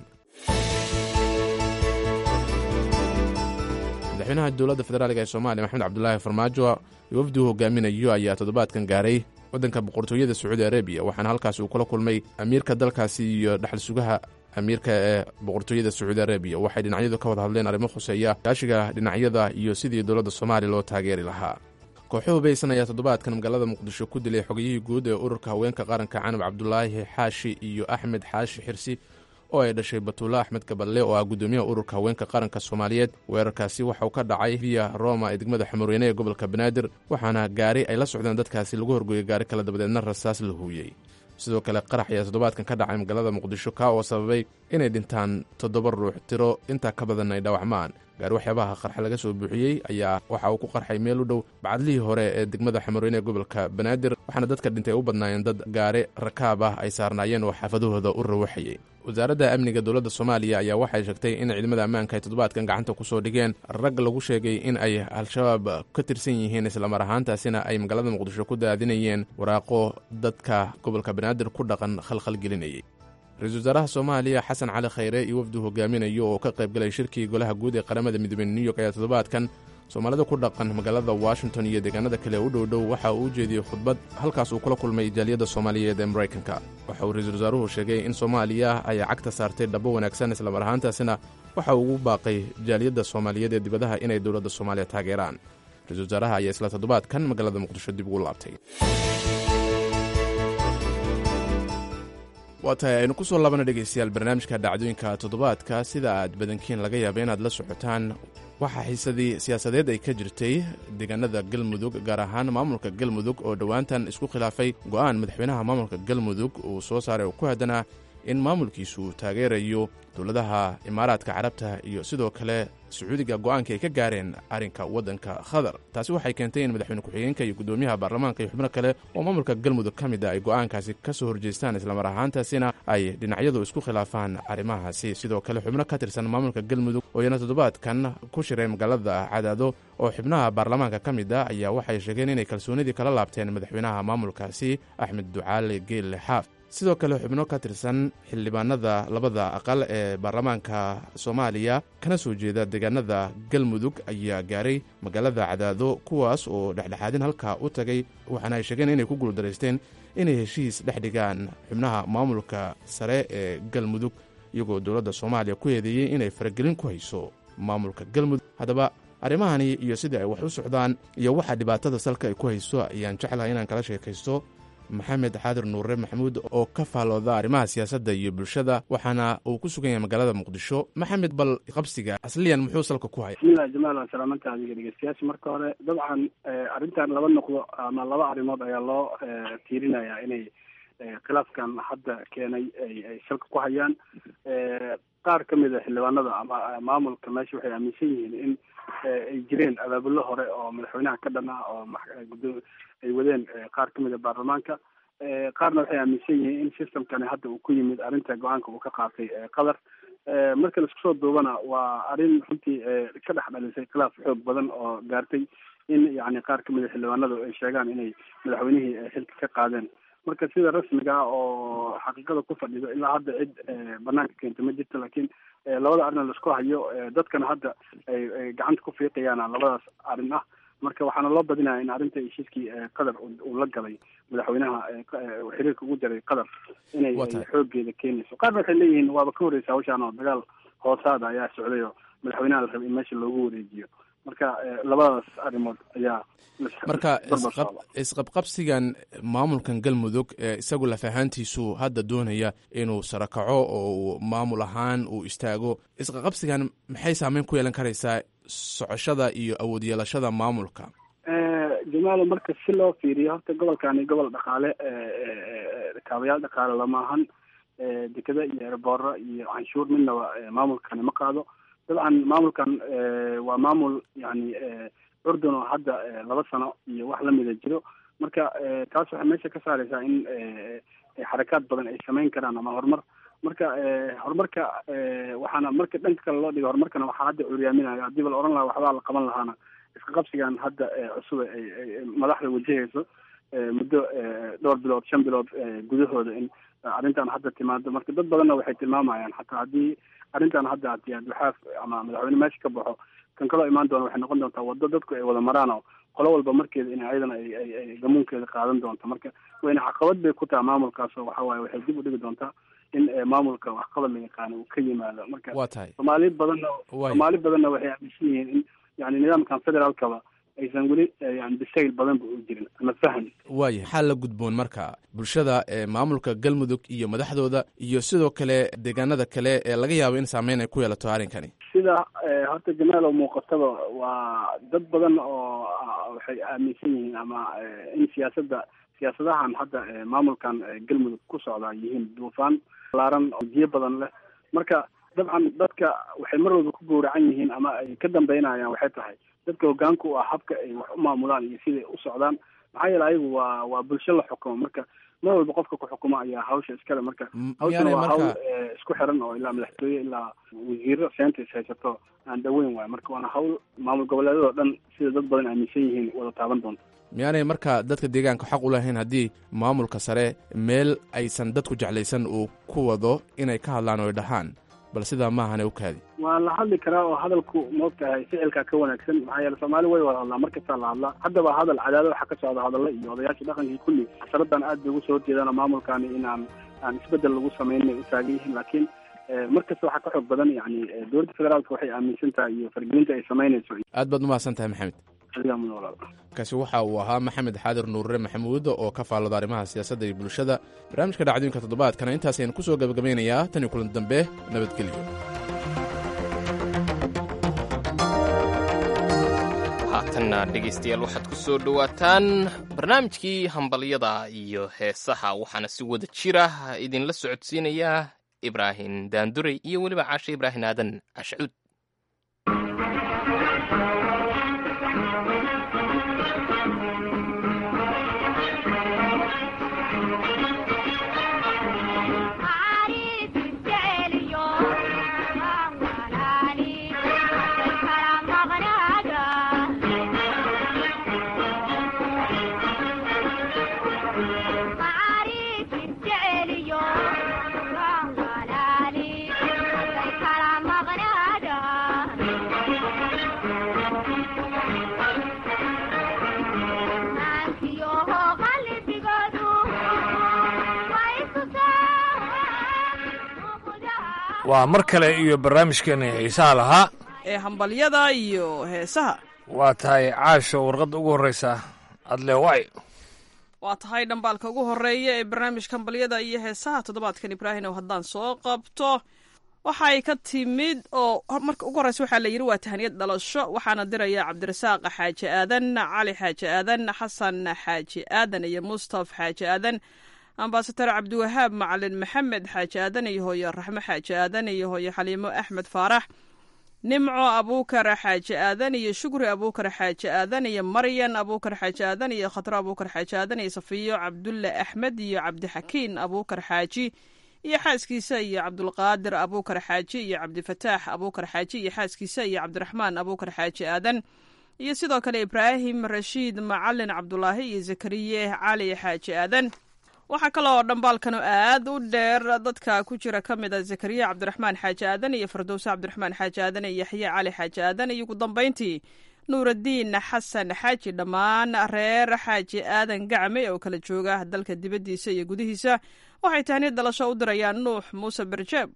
S8: madaxweynaha dowladda federaalk ee soomaaliya maxamed cabdulaahi farmaajo iyo wafdigu hogaaminayo ayaa toddobaadkan gaaray waddanka boqortooyada sacuudi arabiya waxaana halkaasi uu kula kulmay amiirka dalkaasi iyo dhaxal sugaha amiirka ee boqortooyada sacuudi arabiya waxay dhinacyadu ka wada hadleen arrimo khuseeya gaashiga dhinacyada iyo sidii dowladda soomaaliya loo taageeri lahaa kooxo hubaysan ayaa toddobaadkan magaalada muqdisho ku dilay xogiyihii guud ee ururka haweenka qaranka canab cabdulaahi xaashi iyo axmed xaashi xirsi oo ay dhashay batuulla axmed gaballe oo ah guddoomiyaha ururka haweenka qaranka soomaaliyeed weerarkaasi waxauu ka dhacay viya roma ee degmada xamurweyne ee gobolka banaadir waxaana gaari ay la socdeen dadkaasi lagu horgooyay gaari kale dabadeedna rasaas la huuyey sidoo kale qarax ayaa toddobaadkan ka dhacay magaalada muqdisho kaa oo sababay inay dhintaan toddoba ruux tiro intaa ka badan ay dhawacmaan gaari waxyaabaha qarxa laga soo buuxiyey ayaa waxa uu ku qarxay meel u dhow bacadlihii hore ee degmada xamurweyne ee gobolka banaadir waxaana dadka dhintay u badnaayeen dad gaari rakaab ah ay saarnaayeen oo xaafadahooda u rawaxayey wasaaradda amniga dowladda soomaaliya ayaa waxay sheegtay in ciidamada ammaanka ay toddobaadkan gacanta ku soo dhigeen rag lagu sheegay in ay al-shabaab ka tirsan yihiin islamar ahaantaasina ay magaalada muqdisho ku daadinayeen waraaqo dadka gobolka banaadir ku dhaqan khalkhalgelinayay ra-iisul wasaaraha soomaaliya xasan cali khayre iyo wafdu hogaaminayo oo ka qaybgalay shirkii golaha guud ee qaramada midoobey new york ayaa toddobaadkan soomaalida ku dhaqan magaalada washington iyo deegaanada kale u dhow dhow waxa uu u jeediyey khudbad halkaas uu kula kulmay jaaliyadda soomaaliyeed ee maraykanka waxa uu ra-iisul wasaaruhu sheegay in soomaaliya ay cagta saartay dhabo wanaagsan islamar ahaantaasina waxa uu ugu baaqay jaaliyadda soomaaliyeed ee dibadaha inay dowladda soomaaliya taageeraan ra-isul wasaaraha ayaa isla toddobaadkan magaalada muqdisho dib ugu laabtay waa tahay aynu ku soo laabana dhegaystayaal barnaamijka dhacdooyinka toddobaadka sida aad badankiin laga yaaba inaad la socotaan waxaa xiisadii siyaasadeed ay ka jirtay deegaanada galmudug gaar ahaan maamulka galmudug oo dhowaantan isku khilaafay go'aan madaxweynaha maamulka galmudug uu soo saaray oo ku haddanaa in maamulkiisu uu taageerayo dowladaha imaaraadka carabta iyo sidoo kale sacuudiga go'aanka ay ka gaareen arrinka waddanka khadar taasi waxay keentay in madaxweyne ku-xigeenka iyo guddoomiyaha baarlamaanka iyo xubno kale oo maamulka galmudug ka mid a ay go'aankaasi ka soo horjeestaan islamar ahaantaasina ay dhinacyadu isku khilaafaan arrimahaasi sidoo kale xubno ka tirsan maamulka galmudug oo iyana toddobaadkan ku shiray magaalada cadaado oo xubnaha baarlamaanka ka mid a ayaa waxay sheegeen inay kalsoonidii kala laabteen madaxweynaha maamulkaasi axmed ducaale geelle xaaf sidoo kale xubno ka tirsan xildhibaanada labada aqal ee baarlamaanka soomaaliya kana soo jeeda deegaanada galmudug ayaa gaaray magaalada cadaado kuwaas oo dhexdhexaadin halkaa u tagay waxaana ay sheegeen inay ku guuldaraysteen inay heshiis dhex dhigaan xubnaha maamulka sare ee galmudug iyagoo dowladda soomaaliya ku eedeeyey inay faragelin ku hayso maamulka galmudug haddaba arrimahani iyo sidai ay wax u socdaan iyo waxa dhibaatada salka ay ku hayso ayaan jeclahay inaan kala sheekaysto maxamed xaadir nuure maxamuud oo ka faalooda arrimaha siyaasadda iyo bulshada waxaana uu ku sugan yahay magaalada muqdisho maxamed bal qabsiga asliyan muxuu salka ku haya
S9: bismillahi jamaal waa salaamanka adiga dhegeystayaasha marka hore dabcan arrintan laba noqdo ama laba arrimood ayaa loo tiirinayaa inay khilaafkan hadda keenay ay salka ku hayaan qaar ka mid a xildhibaanada ama maamulka meesha waxay aaminsan yihiin in ay jireen abaabulo hore oo madaxweynaha ka dhan ah oo gudo ay wadeen qaar ka mid a baarlamaanka qaarna waxay aaminsan yihiin in systemkani hadda uu ku yimid arrinta go-aanka uu ka qaatay qatar marka laisku soo duubana waa arrin runtii ka dhex dhalisay khilaaf xoog badan oo gaartay in yani qaar ka mid a xildhibaanadu ay sheegaan inay madaxweynihii xilka ka qaadeen marka sida rasmiga ah oo xaqiiqada ku fadhido ilaa hadda cid banaanka keenta ma jirto laakiin labada arrin laisku hayo dadkana hadda ay ay gacanta ku fiiqayaana labadaas arrin ah marka waxaana loo badinaya in arrinta heshiiskii qatar uu la galay madaxweynaha xiriirka ugu jaray qatar inay xoogeeda keenayso qaarna waxay leeyihiin waaba ka horreysa hawshaan oo dagaal hoosaada ayaa socday oo madaxweynaha la rabay in meesha loogu wareejiyo marka labadaas arrimood ayaa
S8: marka isqabqabsigan maamulkan galmudug ee isagu lafahaantiisu hadda doonaya inuu sarakaco oo uu maamul ahaan uu istaago isqaqabsigan maxay saameyn ku yeelan karaysaa socoshada iyo awood yeelashada maamulka
S9: jamaalo marka si loo fiiriyo horta gobolkani gobol dhaqaale kaabayaal dhaqaale lamaahan dekeda iyo erboora iyo canshuur midnaba maamulkani ma qaado dabcan maamulkan waa maamul yani urdun oo hadda laba sano iyo wax lamida jiro marka taas waxay meesha ka saareysaa in xarakaad badan ay sameyn karaan ama horumar marka horumarka waxaana marka dhanka kale loo dhigay horumarkana waxaa hadda curyaaminaya haddiiba la oran lahaa waxbaa la qaban lahaana iska qabsigan hadda cusub ay madaxda wajahayso muddo dhowr bilood shan bilood gudahooda in arrintan hadda timaado marka dad badanna waxay tilmaamayaan xataa haddii arrintan hadda haddii adwaxaaf ama madaxweyne meesha ka baxo kan kaloo imaan doona waxay noqon doontaa waddo dadku ay wada maraan oo qolo walba markeeda in ayadana ay ay ay gamuunkeeda qaadan doonto marka wayna caqabad bay ku tahay maamulkaas oo waxa waaye waxay dib u dhigi doontaa in maamulka waxqabad la yaqaano uu ka yimaado marka
S8: waa tahay
S9: soomaali badanna soomaali badanna waxay aaminsan yihiin in yani nidaamkan federaalkaba aysan weli yani bisayl badan ba u jirin ama faham
S8: waaya maxaa la gudboon marka bulshada ee maamulka galmudug iyo madaxdooda iyo sidoo kale deegaanada kale ee laga yaabo in saameyn ay ku yeelato arrinkani
S9: sida horta jamaal oo muuqataba waa dad badan oo waxay aaminsan yihiin ama in siyaasadda siyaasadahan hadda maamulkan galmudug ku socdaa yihiin duufaan laaran oo jiyo badan leh marka dabcan dadka waxay mar walba ku gowracan yihiin ama ay ka dambeynayaan waxay tahay dadka hogaanka u ah habka ay wax u maamulaan iyo siday u socdaan maxaa yeele ayagu waa waa bulsho la xukumo marka mar walba qofka ku xukuma ayaa hawsha iskale marka hawshana waa hawl isku xiran oo ilaa madaxtooye ilaa wasiiro seenta is haysato aan dhaweyn waayo marka waana hawl maamul goboleedyadoo dhan sida dad badan aaminsan yihiin wada taaban doonta
S8: miyaanay marka dadka deegaanka xaq u lahayn haddii maamulka sare meel aysan dadku jeclaysan uu ku wado inay ka hadlaan oo ay dhahaan bal sidaa maahane u kaadi
S9: waa la hadli karaa oo hadalku maogtahay ficilkaa ka wanaagsan maxaa yeele soomaali way wada hadlaa markastaa la hadlaa haddaba hadal cadaado waxaa ka socda hadalla iyo odayaashii dhaqankii kulli xasaradan aad bay ugu soo horjeedaan oo maamulkaani inaan aan isbedel lagu samayn u taagan yihiin laakiin markasta waxaa ka xoog badan yani dowladda federaalka waxay aaminsan tahay iyo fargelinta ay samaynayso
S8: aad baad umahadsan tahay maxamed
S9: adigaa mudan walaal
S8: kaasi waxa uu ahaa maxamed xaadir nuurre maxamuud oo ka faallada arrimaha siyaasadda iyo bulshada barnaamijka dhacdooyinka toddobaadkana intaas ayaan ku soo gabagabaynayaa tan iyo kulan dambe nabadgelyo
S2: haatanna dhegaystayaal waxaad ku soo dhowaataan barnaamijkii hambalyada iyo heesaha waxaana si wada jira idinla socodsiinayaa ibraahim daandurey iyo weliba caashe ibraahim aadan cashcuud
S10: waa mar kale iyo barnaamijkeena xiisaha lahaa
S11: ee hambalyada iyo heesaha
S10: waa tahay caasho warqadda ugu horreysa adleway
S11: waa tahay dhambaalka ugu horeeya ee barnaamijka hambalyada iyo heesaha toddobaadkan ibraahim ow haddaan soo qabto waxay ka timid oo marka ugu horreysa waxaa la yidhi waa tahaniyad dhalasho waxaana diraya cabdirasaaq xaaji aadan cali xaaji aadan xasan xaaji aadan iyo mustaf xaaji aadan ambasador cabdiwahaab macalin maxamed xaaji aadan iyo hooye raxmo xaaji aadan iyo hooye xaliimo axmed faarax nimco abuukar xaaji aadan iyo shukri abuukar xaaji aadan iyo maryan abuukar xaaji aadan iyo khatro abuukar xaaji aadan iyo safiyo cabdulle axmed iyo cabdixakiin abuukar xaaji iyo xaaskiisa iyo cabdulqaadir abuukar xaaji iyo cabdifataax abuukar xaaji iyo xaaskiisa iyo cabdiraxmaan abuukar xaaji aadan iyo sidoo kale ibraahim rashiid macalin cabdulaahi iyo zakariye cali xaaji aadan waxaa kaloo dhambaalkan aad u dheer dadka ku jira ka mid a zakariya cabdiraxmaan xaaji aadan iyo fardowse cabdiraxmaan xaaji aadan iyo yaxye cali xaaji aadan iyo ugu dambayntii nuuraddiin xasan xaaji dhammaan reer xaaji aadan gacme oo kala jooga dalka dibaddiisa iyo gudihiisa waxay tahniyad dhalasho u dirayaan nuux muuse berjeeb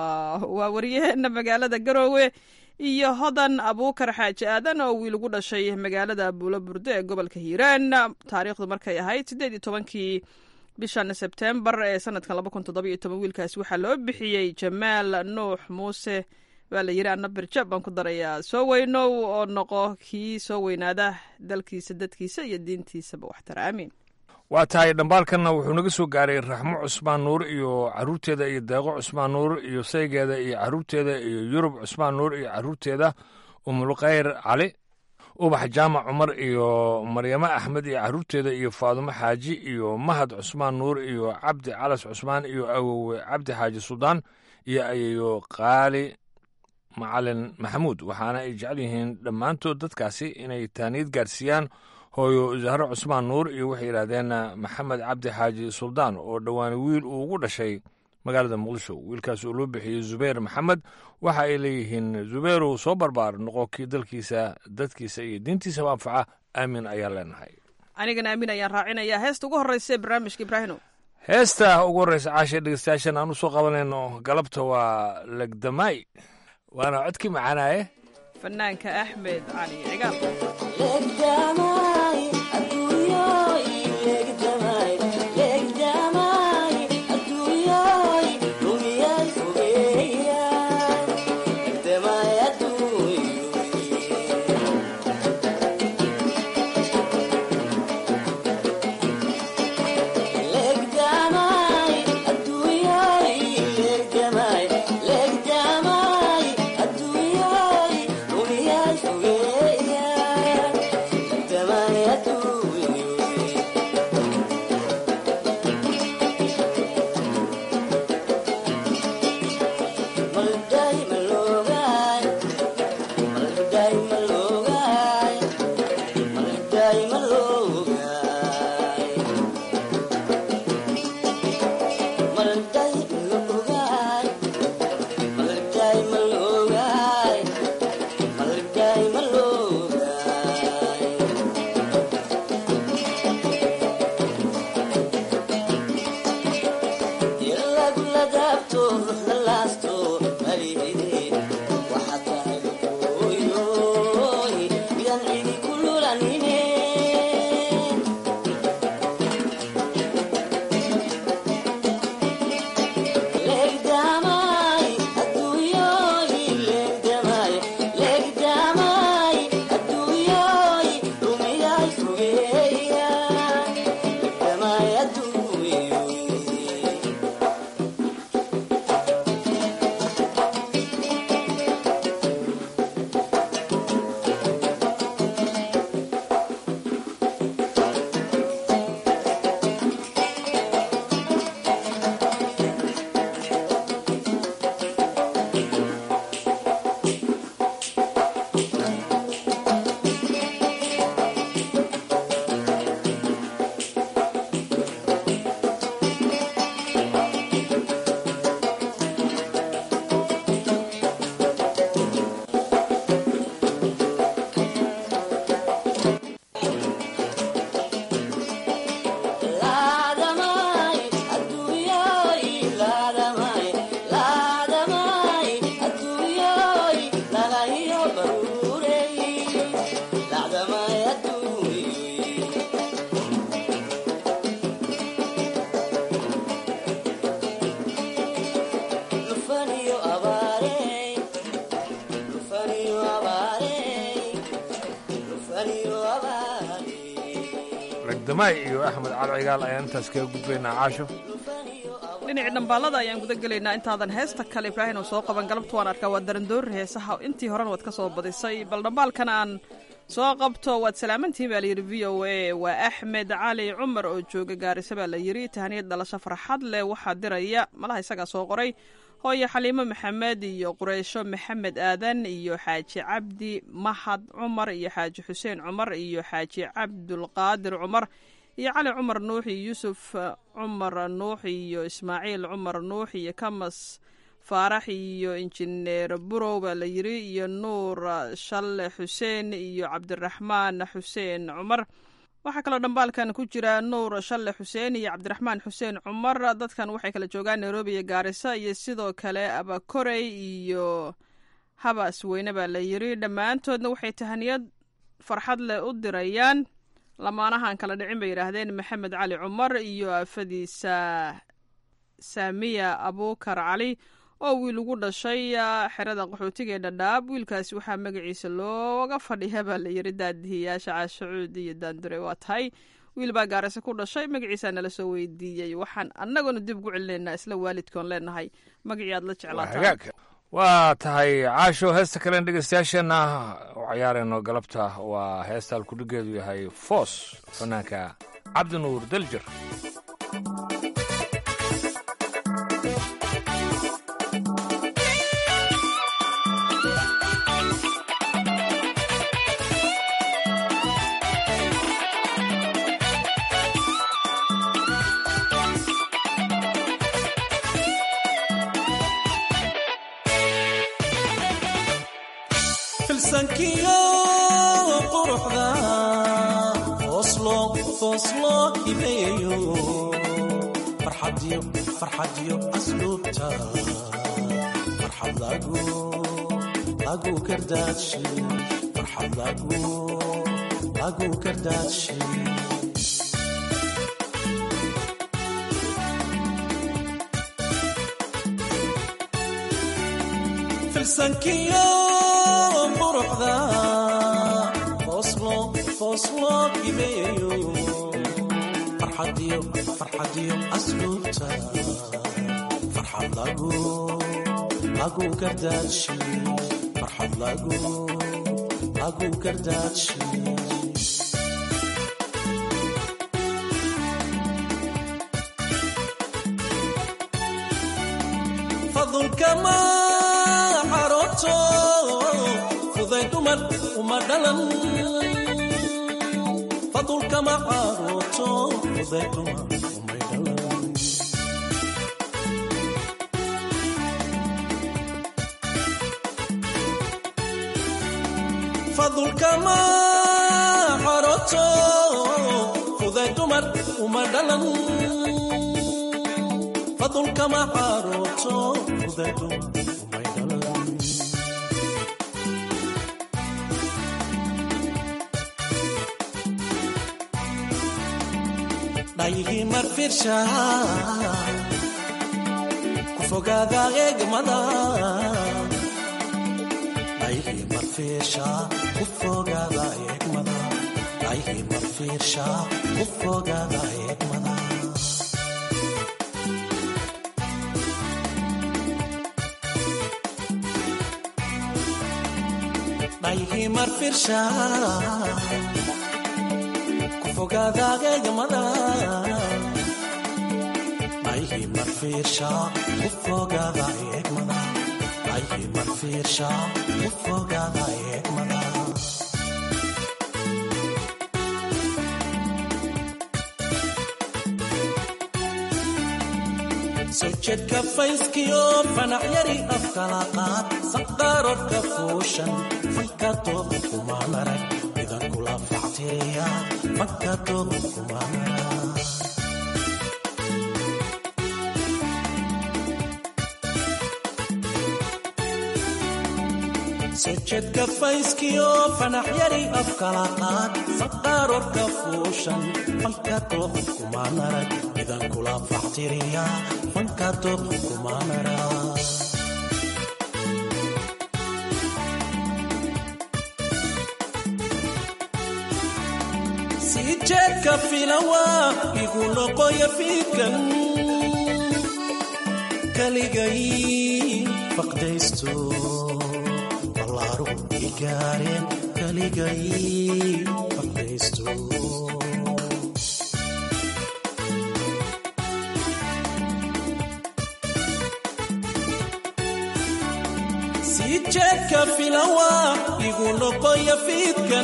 S11: waa wariyaheena magaalada garoowe iyo hodan abuukar xaaji aadan oo wiil ugu dhashay magaalada buulo burde ee gobolka hiiraan taariikhdu markay ahayd siddeed iyo tobankii bishan sebtembar ee sanadkan laba kun toddoba iyo toban wiilkaasi waxaa loo bixiyey jamaal nuux muuse waa la yidhi anna birjab baan ku darayaa soo weynow oo noqo kii soo weynaada dalkiisa dadkiisa iyo diintiisaba waxtara aamiin
S10: waa tahay dhambaalkanna wuxuu naga soo gaaray raxmo cusmaan nuur iyo caruurteeda iyo deeqo cusmaan nuur iyo saygeeda iyo caruurteeda iyo yurub cusmaan nuur iyo caruurteeda umulkhayr cali ubax jaamac cumar iyo maryamo axmed iyo caruurteeda iyo faadumo xaaji iyo mahad cusmaan nuur iyo cabdi calas cusmaan iyo awowe cabdi xaaji suldaan iyo ayeyo qaali macalin maxamuud waxaana ay jecel yihiin dhammaantood dadkaasi inay taaniyad gaarsiiyaan hooyo zahro cusmaan nuur iyo waxay yidhaahdeen maxamed cabdi xaaji suldaan oo dhowaan wiil uu ugu dhashay magaalada muqdisho wiilkaas oo loo bixiyey zubayr maxamed waxa ay leeyihiin zubayrow soo barbaar noqo kii dalkiisa dadkiisa iyo diintiisaba anfaca aamin ayaan leenahay
S11: anigana aamin ayaan raacinayaa heesta ugu horreysa ee barnaamijka ibraahino
S10: heesta ugu horreysa caasha dhegeystayaashan aan u soo qabanayno galabta waa legdamaay waana codkii macaanaaye
S11: fanaanka axmed cali cigaal
S10: ragdamaay iyo axmed cali cigaal ayaan intaas kaga gudbaynaa caasho
S11: dhinacii dhambaalada ayaan guda gelaynaa intaadan heesta kale ibraahim oo soo qaban galabta waan arkaa waa darandoori heesaha intii horena waad ka soo badisay bal dhambaalkan aan soo qabto waad salaamantihiin baa layidhi v o a waa axmed cali cumar oo jooga gaarisa baa la yidhi tahaniyad dhalasho farxad leh waxaa diraya malaha isagaa soo qoray hooye xaliimo maxamed iyo qureysho maxamed aadan iyo xaaji cabdi mahad cumar iyo xaaji xuseen cumar iyo xaaji cabdulqaadir cumar iyo cali cumar nuux iyo yuusuf cumar nuux iyo ismaaciil cumar nuux iyo kamas faarax iyo injineer burow baa la yidhi iyo nuur shalle xuseen iyo cabdiraxmaan xuseen cumar waxaa kaloo dhambaalkan ku jira nuur shalle xuseen iyo cabdiraxmaan xuseen cumar dadkan waxay kala joogaan nairobi iyo gaarisa iyo sidoo kale abakorey iyo habas weyne baa la yidhi dhammaantoodna waxay tahaniyad farxad leh u dirayaan lamaanahan kala dhicin bay yidhaahdeen maxamed cali cumar iyo afadiisa saamiya abuukar cali oo wiil ugu dhashay xerada qaxootiga ee dhadhaab wiilkaasi waxaa magaciisa looga fadhiya baa la yidhi daadihiyaasha caashacuud iyo daandure waa tahay wiil baa gaarase ku dhashay magaciisaa nala soo weydiiyey waxaan annaguna dib ugu celinaynaa isla waalidkoon leenahay magacii aad la jeclaataa
S10: waa tahay caasho heesta kalen dhegeystayaasheenna u ciyaarayno galabta waa heesta alkudhigeedu yahay foos fanaanka cabdinuur daljir
S12: filsankiyo quruxda fooslo fooslo hibeeyo farxadiyo farxadiyo asluubta farxad lagu lagu kardaadshe farxad lagu lagu kardaadshe filsankiyo quruxda fooslo fooslo hibeeyo farxadiyo farxadiyo asluubta farxad lagu lagu kardaadshe farxad lagu lagu kardaadshe fadulkama xaroto fuday dumar uma dhalan fadulkama xaroto fuday dumar umay dhalan fadulkama xaroto fuday dumar uma dhalan fadulkama xaroto fuday dumar umay dhalan dhayihii marfirsha ku fogaada eegmada dhayihii marfirsha ku fogaada eegmada dhayihii marfirsha ku fogaada eegmada dhayihii marfirsha fogaada eegmada dhayihii marfiirsha ku fogaada eegmada dhayihii marfiirsha ku fogaada eegmada sojadka fayskiyo fanax yari afkala qaad saqaarodhka fuushan fanka tooba kuma marag idan kula factiriya fanka tooba kuma marag sojadka fayskiyo fanax yari afkala qaad saqaarodhka fuushan fanka tooba kuma marag idan kula factiriya fanka tooba kuma marag sii jeedka filawa igu noqoya fiidkan kaligay faqdaysto ballaaru igaareen kaligay faqdaysto sii jeedka filawa igu noqoya fiidkan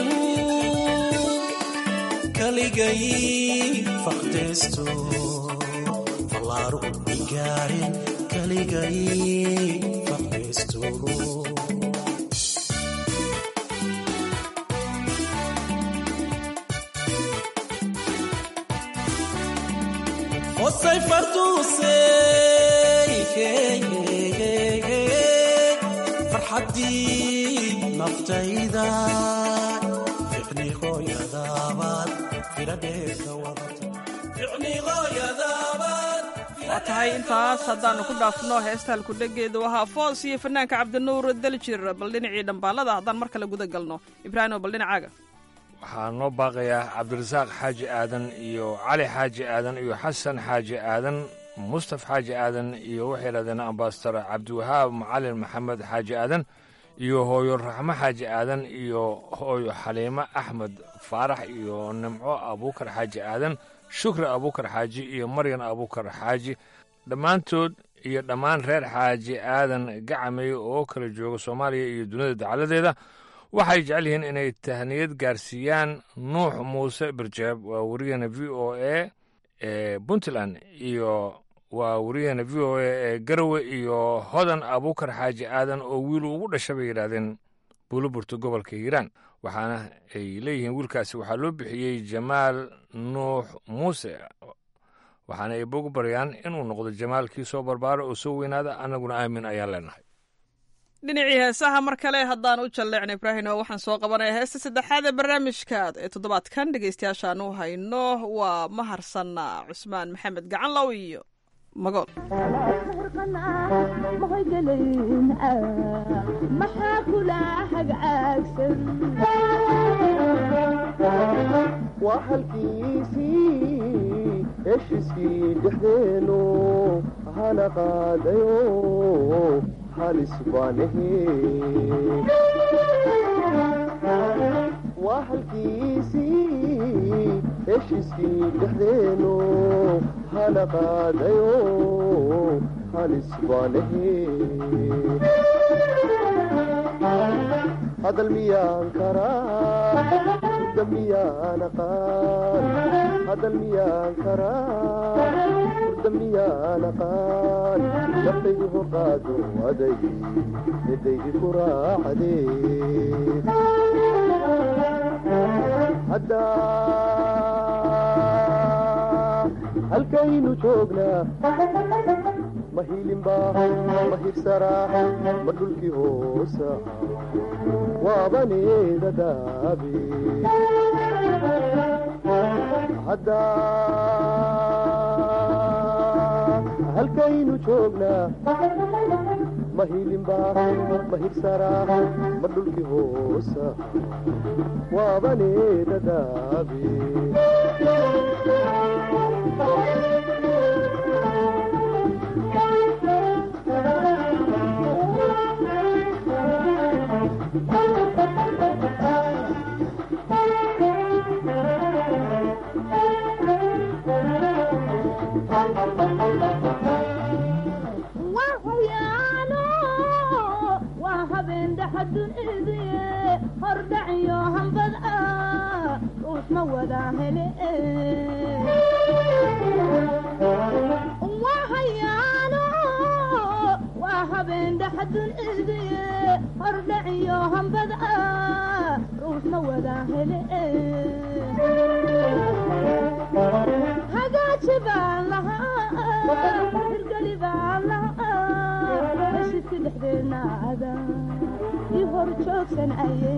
S12: kaligay faqdaysto fallaaru igaareen kaligay faqdaysto hosay farduusey farxaddii naftayda ficni hooyadaabaad firadheerka wadata ficni hooyadaabaad
S11: waa tahay intaas haddaannu ku dhaafno heestaan kudhegeedu ahaa foos iyo fanaanka cabdinuur daljir bal dhinacii dhambaalada haddaan mar kale guda galno ibraahimo bal dhinacaaga
S10: waxaa noo baaqayaa cabdirasaaq xaaji aadan iyo cali xaaji aadan iyo xasan xaaji aadan mustaf xaaji aadan iyo waxay yidhahdeen ambasador cabdiwahaab macalin maxamed xaaji aadan iyo hooyo raxmo xaaji aadan iyo hooyo xaliimo axmed faarax iyo nimco abuukar xaaji aadan shukri abuukar xaaji iyo maryan abuukar xaaji dhammaantood iyo dhammaan reer xaaji aadan gacamey oo kala jooga soomaaliya iyo dunida dacaladeeda waxay jecel yihiin inay tahniyad gaarsiiyaan nuux muuse birjeeb waa wariyaheena v o a ee puntland iyo waa wariyaheena v o a ee garowe iyo hodan abuukar xaaji aadan oo wiilu ugu dhasha bay yidhaahdeen buuloburto gobolka hiiraan waxaana ay leeyihiin wiilkaasi waxaa loo bixiyey jamaal nuux muuse waxaana ay bogu baryaan inuu noqdo jamaalkii soo barbaara oo soo weynaada annaguna aamin ayaan leenahay
S11: dhinacii heesaha mar kale haddaan u jalleecno ibraahim oo waxaan soo qabanaya heesta saddexaad ee barnaamijka ee toddobaadkan dhegeystayaashaan u hayno waa maharsanna cusmaan maxamed gacanlow iyo magool
S13: maxaa kula hagaagsan
S14: waa halkiisii heshiiskii dhexdeenu hana qaadayo halis baanahe waa halkiisii heshiiskii dhexdeenu hana qaadayo halis baanahe hadal miyaan karaa hurda miyaan aqaan hadal miyaan karaa hurda miyaan aqaan naftaydu horqaado aday midaydi ku raacdee haddaa halkaynu joognaa ma hilinbaa ma hirsaraa ma dhulkii hoosa waabaneeda daabe haddaa halkaynu joognaa ma hilinbaa ma hirsaraa ma dhulkii hoosa waabaneeda daabe
S13: hordhaciyo hambad ah uusma wada hele wahayaano waa habeen dhaxadun idiye hordhaciyo hambad ah uusma wada hele hagaaji baan lahaa hirgeli baan lahaa heshidka dhexdeena ada i hor joogsan aye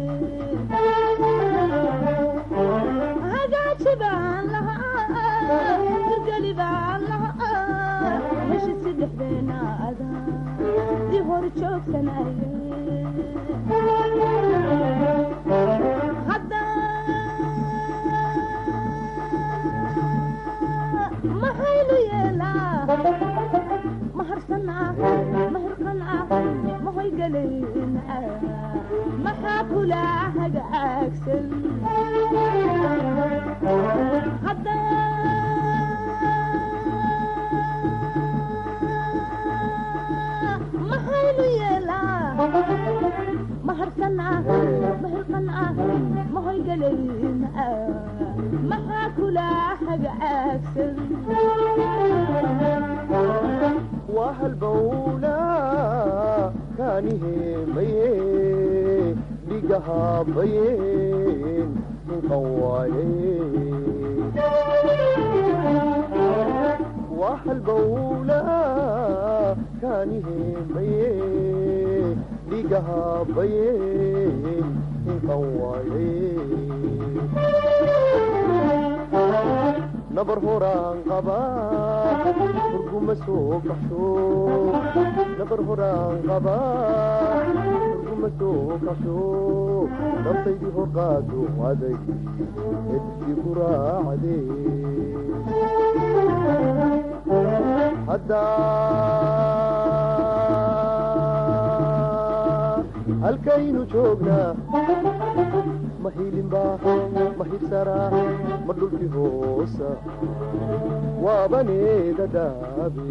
S13: hagaaji baan lahaa hirgeli baan lahaa heshidka dhexdeena ada i hor joogsan aye maxaynu yeelaa maharsanaa mahirqanaa mahoygalayn maxaa kula hagaagsan maxaynu yeelaa maharsanaa mahirqanaa mahoygalayn maxaa kula hagaagsan
S14: waa halbowla kaaniheemaye dhigahabayeen hinqan waaye waa halbowla kaaniheemaye dhigahabayeen hinqan waaye nabar horaan qabaa hurguma soo baxsho nabar horaan qabaa hurguma soo kasho naftaydii horqaado aday edkii ku raacdee haddaa halkaynu joognaa ma hilinba ma hibsaraa ma dhulkii hoosa waabaneeda daabe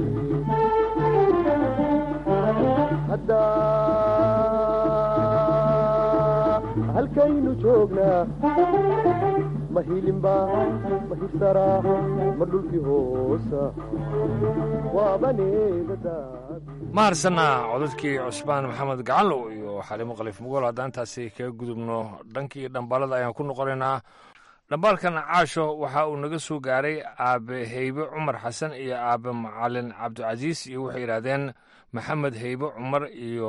S14: haddaa halkaynu joognaa ma hilinba ma hibsaraa ma dhulkii hoosa waabaneeda daabe
S10: ma harsana codadkii cusmaan maxamed gacanlow iyo xalimo khaliif mugool haddaan intaasi kaga gudubno dhankii dhambaalada ayaan ku noqonaynaa dhambaalkan caasho waxa uu naga soo gaaray aabe heybe cumar xasan iyo aabe macalin cabdicasiis iyo waxay yidhaahdeen maxamed heybe cumar iyo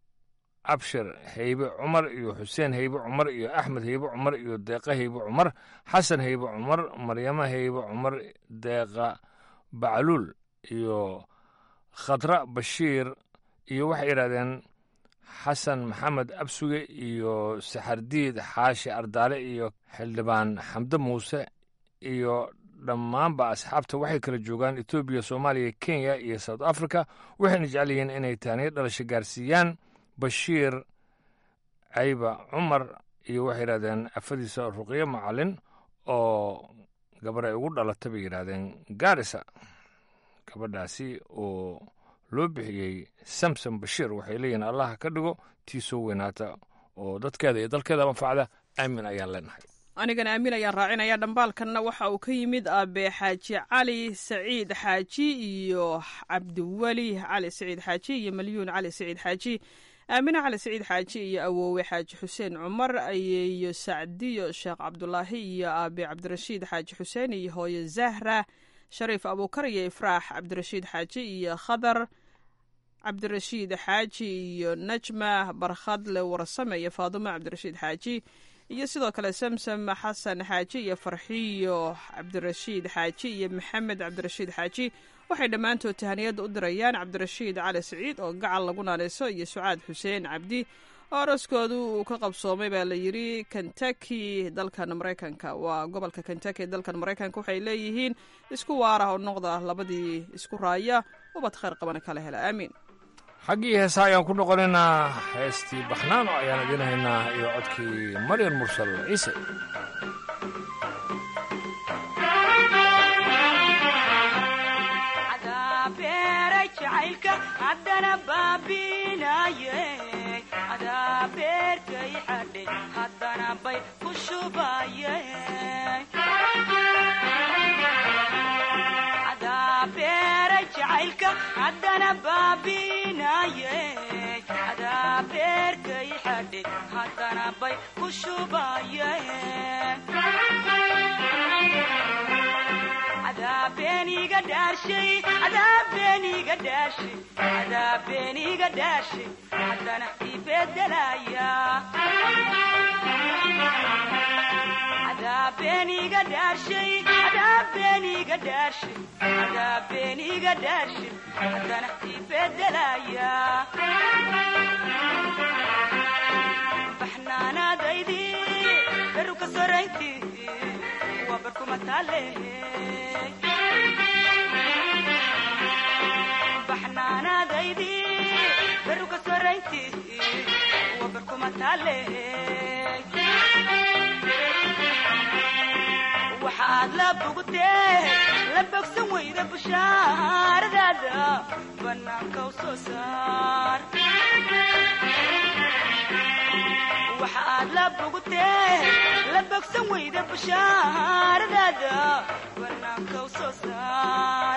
S10: abshir heybe cumar iyo xuseen heybe cumar iyo axmed heybe cumar iyo deeqa heybe cumar xasan heybe cumar maryamo heybe cumar deeqa bacluul iyo khadra bashiir iyo waxay yidhahdeen xasan maxamed absuge iyo saxardiid xaashi ardaale iyo xildhibaan xamde muuse iyo dhammaanba asxaabta waxay kala joogaan etoobiya soomaaliya kenya iyo south africa waxayna jecel yihiin inay taaniyo dhalasho gaarsiiyaan bashiir cayba cumar iyo waxay yidhahdeen afadiisa ruqyo macalin oo gabar ay ugu dhalata bay yidhaahdeen gaarisa gabadhaasi oo loo bixiyey samsom bashiir waxay leeyihiin allah ka dhigo tii soo weynaata oo dadkeeda iyo dalkeeda anfacda aamin ayaan leenahay
S11: anigana aamin ayaan raacinaya dhambaalkanna waxa uu ka yimid aabe xaaji cali saciid xaaji iyo cabdiweli cali saciid xaaji iyo malyuun cali saciid xaaji aamine cali saciid xaaji iyo awoowe xaaji xuseen cumar iyo sacdiyo sheekh cabdulaahi iyo aabe cabdirashiid xaaji xuseen iyo hooye zahra shariif abuukar iyo ifraax cabdirashiid xaaji iyo khadar cabdirashiid xaaji iyo najma barkhadle warsame iyo faadumo cabdirashiid xaaji iyo sidoo kale samsam xasan xaaji iyo farxiyo cabdirashiid xaaji iyo maxamed cabdirashiid xaaji waxay dhammaantood tahaniyadda u dirayaan cabdirashiid cali siciid oo gacal lagu naanayso iyo sucaad xuseen cabdi oo araskoodu uu ka qabsoomay baa la yidhi kentucky dalkan maraykanka waa gobolka kentucky dalkan maraykanka waxay leeyihiin isku waarah oo noqda labadii isku raaya ubad khayr qabana kala hela aamiin
S10: xaggii heesa ayaan ku noqonaynaa heestii baxnaano ayaan idiin haynaa iyo codkii maryan mursal ciise
S15: haddana baabinaye adaa beerkay xadhe haddana bay ku shubaye adaa beeray jacaylka haddana baabinaye adaa beerkay xadhe haddana bay ku shubaye adaabeniga dhaarshay adaabeniga dhaarshay adaabeniga dhaarshay haddana ibedelaya adaabeniga dhaarshay adaabeniga dhaarshay adaabeniga dhaarshay haddana ibedelaya baxnaanaadaydi beruka soraynti waa barkuma taalehe baxnaanaadaydi beruka soraynti waa barkuma taalehe waxaad la bogtee la bogsan weyda bushaaradaada bannaanka u soo saar waxaad la bogtee la bogsan weyda bushaaradaada bannaanka u soo saar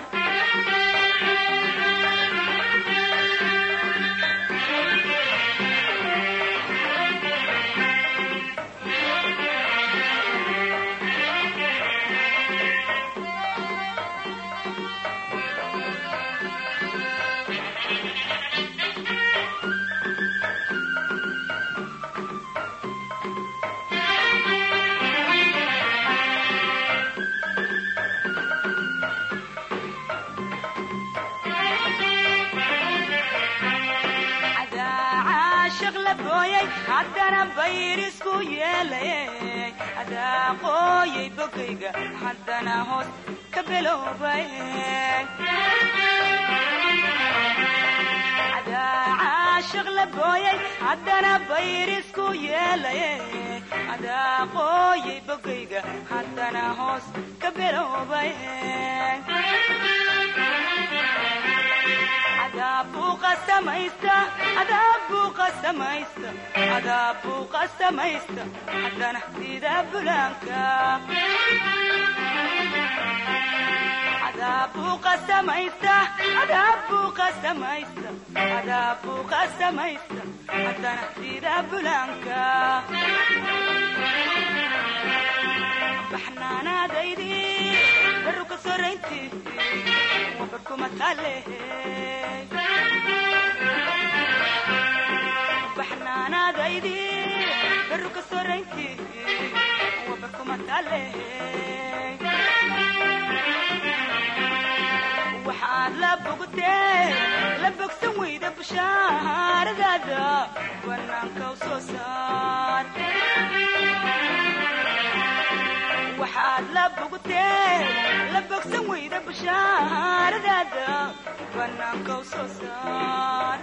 S15: booyay haddana bayr isku yeelay adaa qooyay bogayga haddana hoos ka biloobay adaa caashiq la booyay haddana bayr isku yeelay adaa qooyay bogayga haddana hoos ka biloobay adaabbuu qasamaysta adaabbuu qasamaysta adaabbuu qasamaysta haddana sida bulaanka adaabbuu qasamaysta adaabbuu qasamaysta adaabbuu qasamaysta haddana sida bulaanka baxnaanaadaydi baru ka sorayntii wabarkuma taale baxnaanaadaydi baru ka sorayntii wabarkuma taale waxaad la bogtee la bogsan weyda bushaaradaada banaanka u soo saar waxaad la bogtee la bogsan weyda bushaaradaada banaanka u soo saar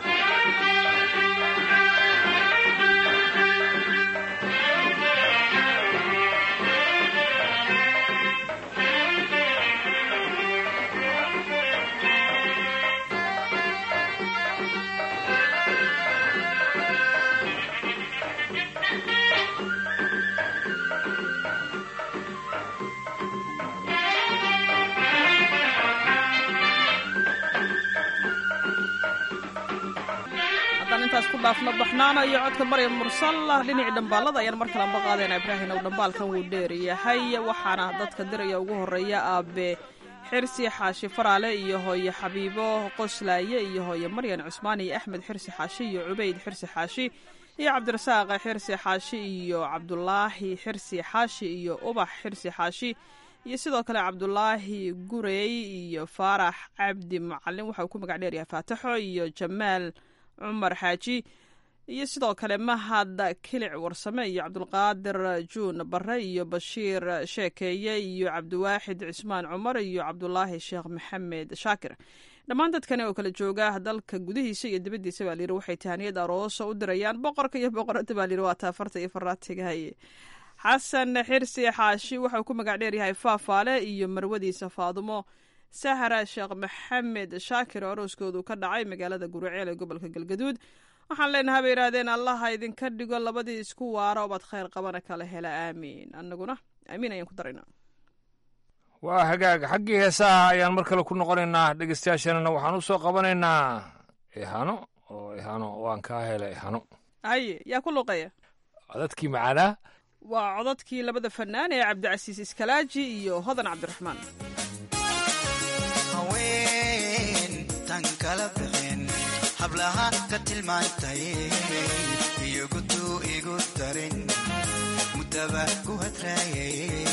S11: haddaan intaas ku dhaafno baxnaano iyo codka maryam mursal dhinacii dhambaalada ayaan mar kale anba qaadayna ibraahim ow dhambaalkan wuu dheer yahay waxaana dadka diraya ugu horeeya aabe xirsi xaashi faraale iyo hooye xabiibo qoslaaye iyo hooye maryan cusmaan iyo axmed xirsi xaashi iyo cubayd xirsi xaashi iyo cabdirasaaq xirsi xaashi iyo cabdulaahi xirsi xaashi iyo ubax xirsi xaashi iyo sidoo kale cabdulaahi gurey iyo faarax cabdi macalin waxa uu ku magac dheer yahay faataxo iyo jamaal cumar xaaji iyo sidoo kale mahad kilic warsame iyo cabdulqaadir juun bare iyo bashiir sheekeeye iyo cabdiwaaxid cismaan cumar iyo cabdulaahi sheekh maxamed shaakir dhammaan dadkani oo kala jooga dalka gudihiisa iyo dibaddiisa baa layidhi waxay tahaniyad aroosa u dirayaan boqorka iyo boqorada baa layidhi waa taafarta iyo faraatigahaye xasan xirsi xaashi waxauu ku magac dheer yahay faafaale iyo marwadiisa faadumo sahra sheekh maxamed shaakir oo arooskoodu ka dhacay magaalada guriceel ee gobolka galgaduud waxaan leenahay bay yidhahdeen allaha idinka dhigo labadii isku waara obaad khayr qabana kala hela aamiin annaguna aamiin ayaan ku daraynaa
S10: waa hagaag xaggii heesaha ayaan mar kale ku noqonaynaa dhegeystayaasheenana waxaan u soo qabanaynaa ihano oo ihano waan kaa hela ihano
S11: haye yaa ku luqeeya
S10: codadkii macaanaa
S11: waa codadkii labada fanaan ee cabdicasiis iskalaaji iyo hodan cabdiraxmaan
S16: haween tan kala bixin hablaha ka tilmaantay iyogutuu igu darin mudaba ku hadraayay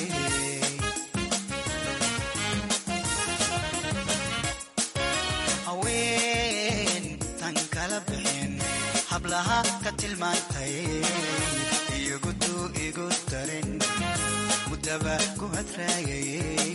S16: haween tan kala bixin hablaha ka tilmaantay iyogutuu igu darin mudaba ku hadraayay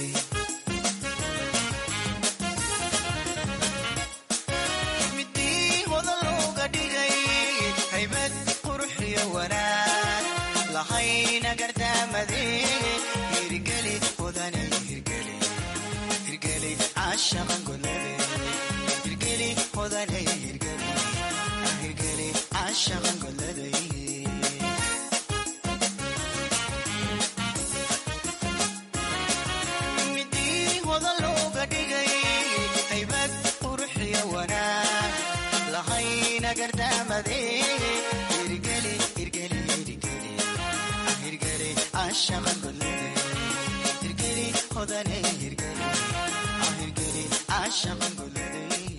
S16: midii hodan looga dhigay haybad quruxiyo wanaag lahayna gardaamade hirgeli hodane hirgeli hirgeli caashaqan golade hirgeli hodane hirgeli hirgeli caashaqan golade midii hodan looga dhigay haybad quruxiyo wanaag lahayna gardaamade hirgeli hirgeli hirgeli hirgeli caashaqan golade hirgeli hodane hirgeli hirgeli caashaqan golade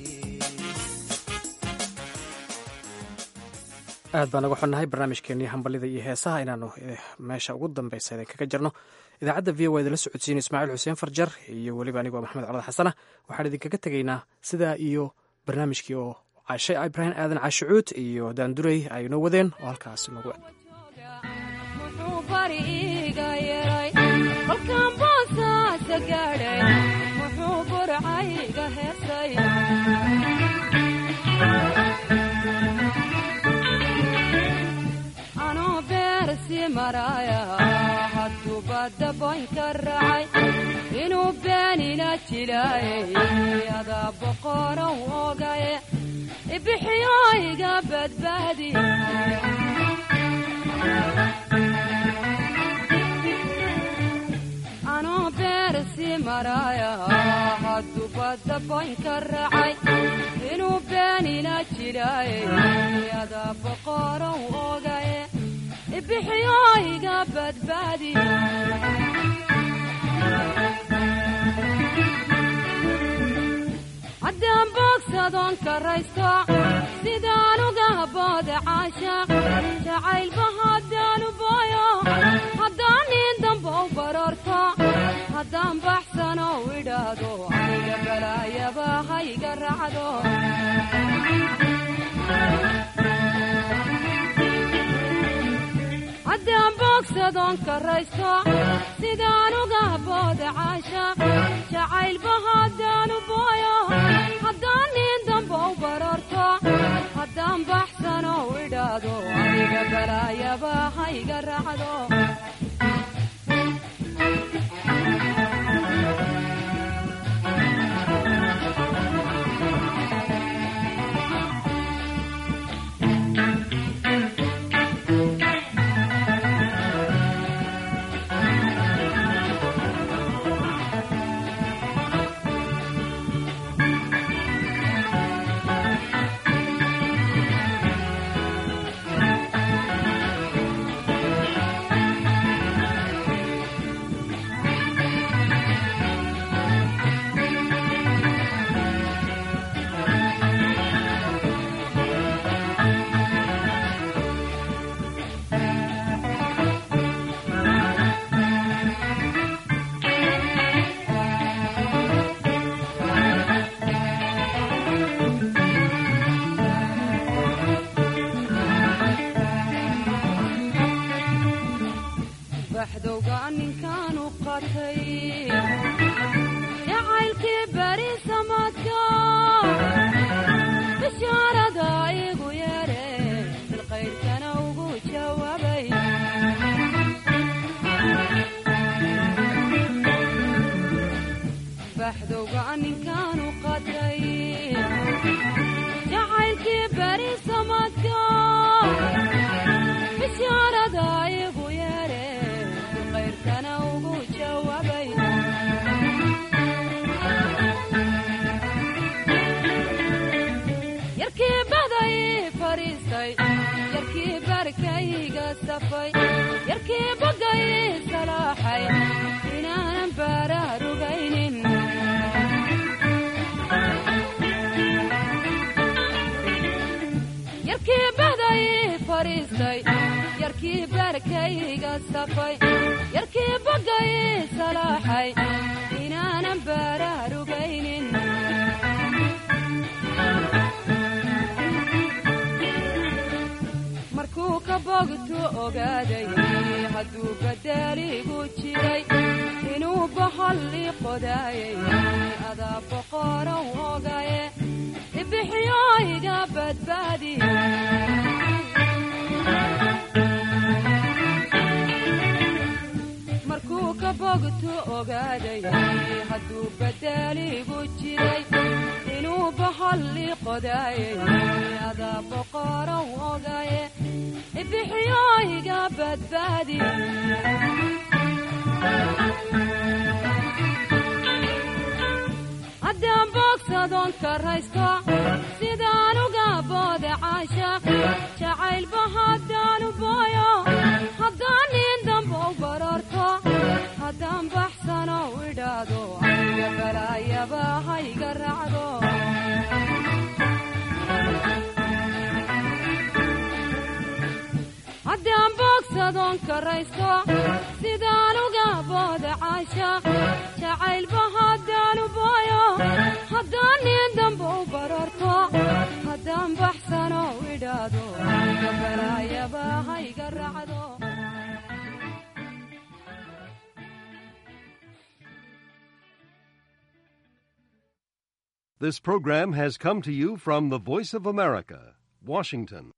S1: aad baan uga xunnahay barnaamijkeenii hambalida iyo heesaha inaanu meesha ugu dambeysa idin kaga jirno idaacadda v o idinla socodsiina ismaaciil xuseen farjar iyo weliba anigoo maxamed colad xasana waxaan idinkaga tegaynaa sidaa iyo barnaamijkii oo cashe ibraahim aadan cashicuud iyo daandurey ay noo wadeen oo halkaas nagu
S17: muxuu bari iiga yeray kolkaan boosaasa gaadhay muxuu burcayga heesay anoo beersi maraaya hadduu badda boynka raacay inuu beenina jilaayay adaa boqorow ogaye ibixiyo iga badbaadi anoo beersi maraaya hadduu badda boynka raacay inuu beenina jilaayay adaa boqorow ogaye ibixiyo iga badbaadi haddaan boogsadoon karaysto sidaan uga booda caashaaq jacaylba haddaanu booyo haddaan nin dambow barorto haddaan baxsano idhaahdo aniga balaayaba hayga raacdo haddaan boogsadoon karaysto sidaan uga booda caashaaq jacaylba haddaanu booyo haddaan nin dambow barorto haddaan baxsano idhaahdo aniga balaayaba hayga raacdo baxdowga ninkaanu qatay jacaylkii beri samadka bishaarada igu yeere bilqaydkana ugu jawaabay baxdowga ninkaanu qatay jacaylkii beri samadka bishaarada igu yeere bilqaydkana ugu jawaabay yarkii baday fariistay yarkii barkayga safay yarkii bagay salaaxay inaanan baaraarugaynin yarkii baday fariistay yarkii barkayga safay yarkii bagay salaaxay inaanan baaraarugaynin markuu ka bogtu ogaaday hadduu badaaligu jiray inuu bahalli qodaayay adaa boqorow ogaye ibixiyo iga badbaadi markuu ka bogtu ogaaday hadduu badaaligu jiray inuu bahalli qodaayay adaa boqorow ogaye ibixiyo iga badbaadi haddaan boogsadoon karaysto sidaan uga booda caashaaq jacaylba haddaanu booyo haddaan nin dambow barorto haddaan baxsano idhaahdo aniga balaayaba hayga raacdo haddaan boogsa bogsadoon karaysto sidaan uga booda caashaq jacaylba haddaanu baayo haddaan nin damba u bararto haddaan baxsano idhaado gabalaayaba hayga raacdo
S18: This program has come to you from the Voice of America, Washington.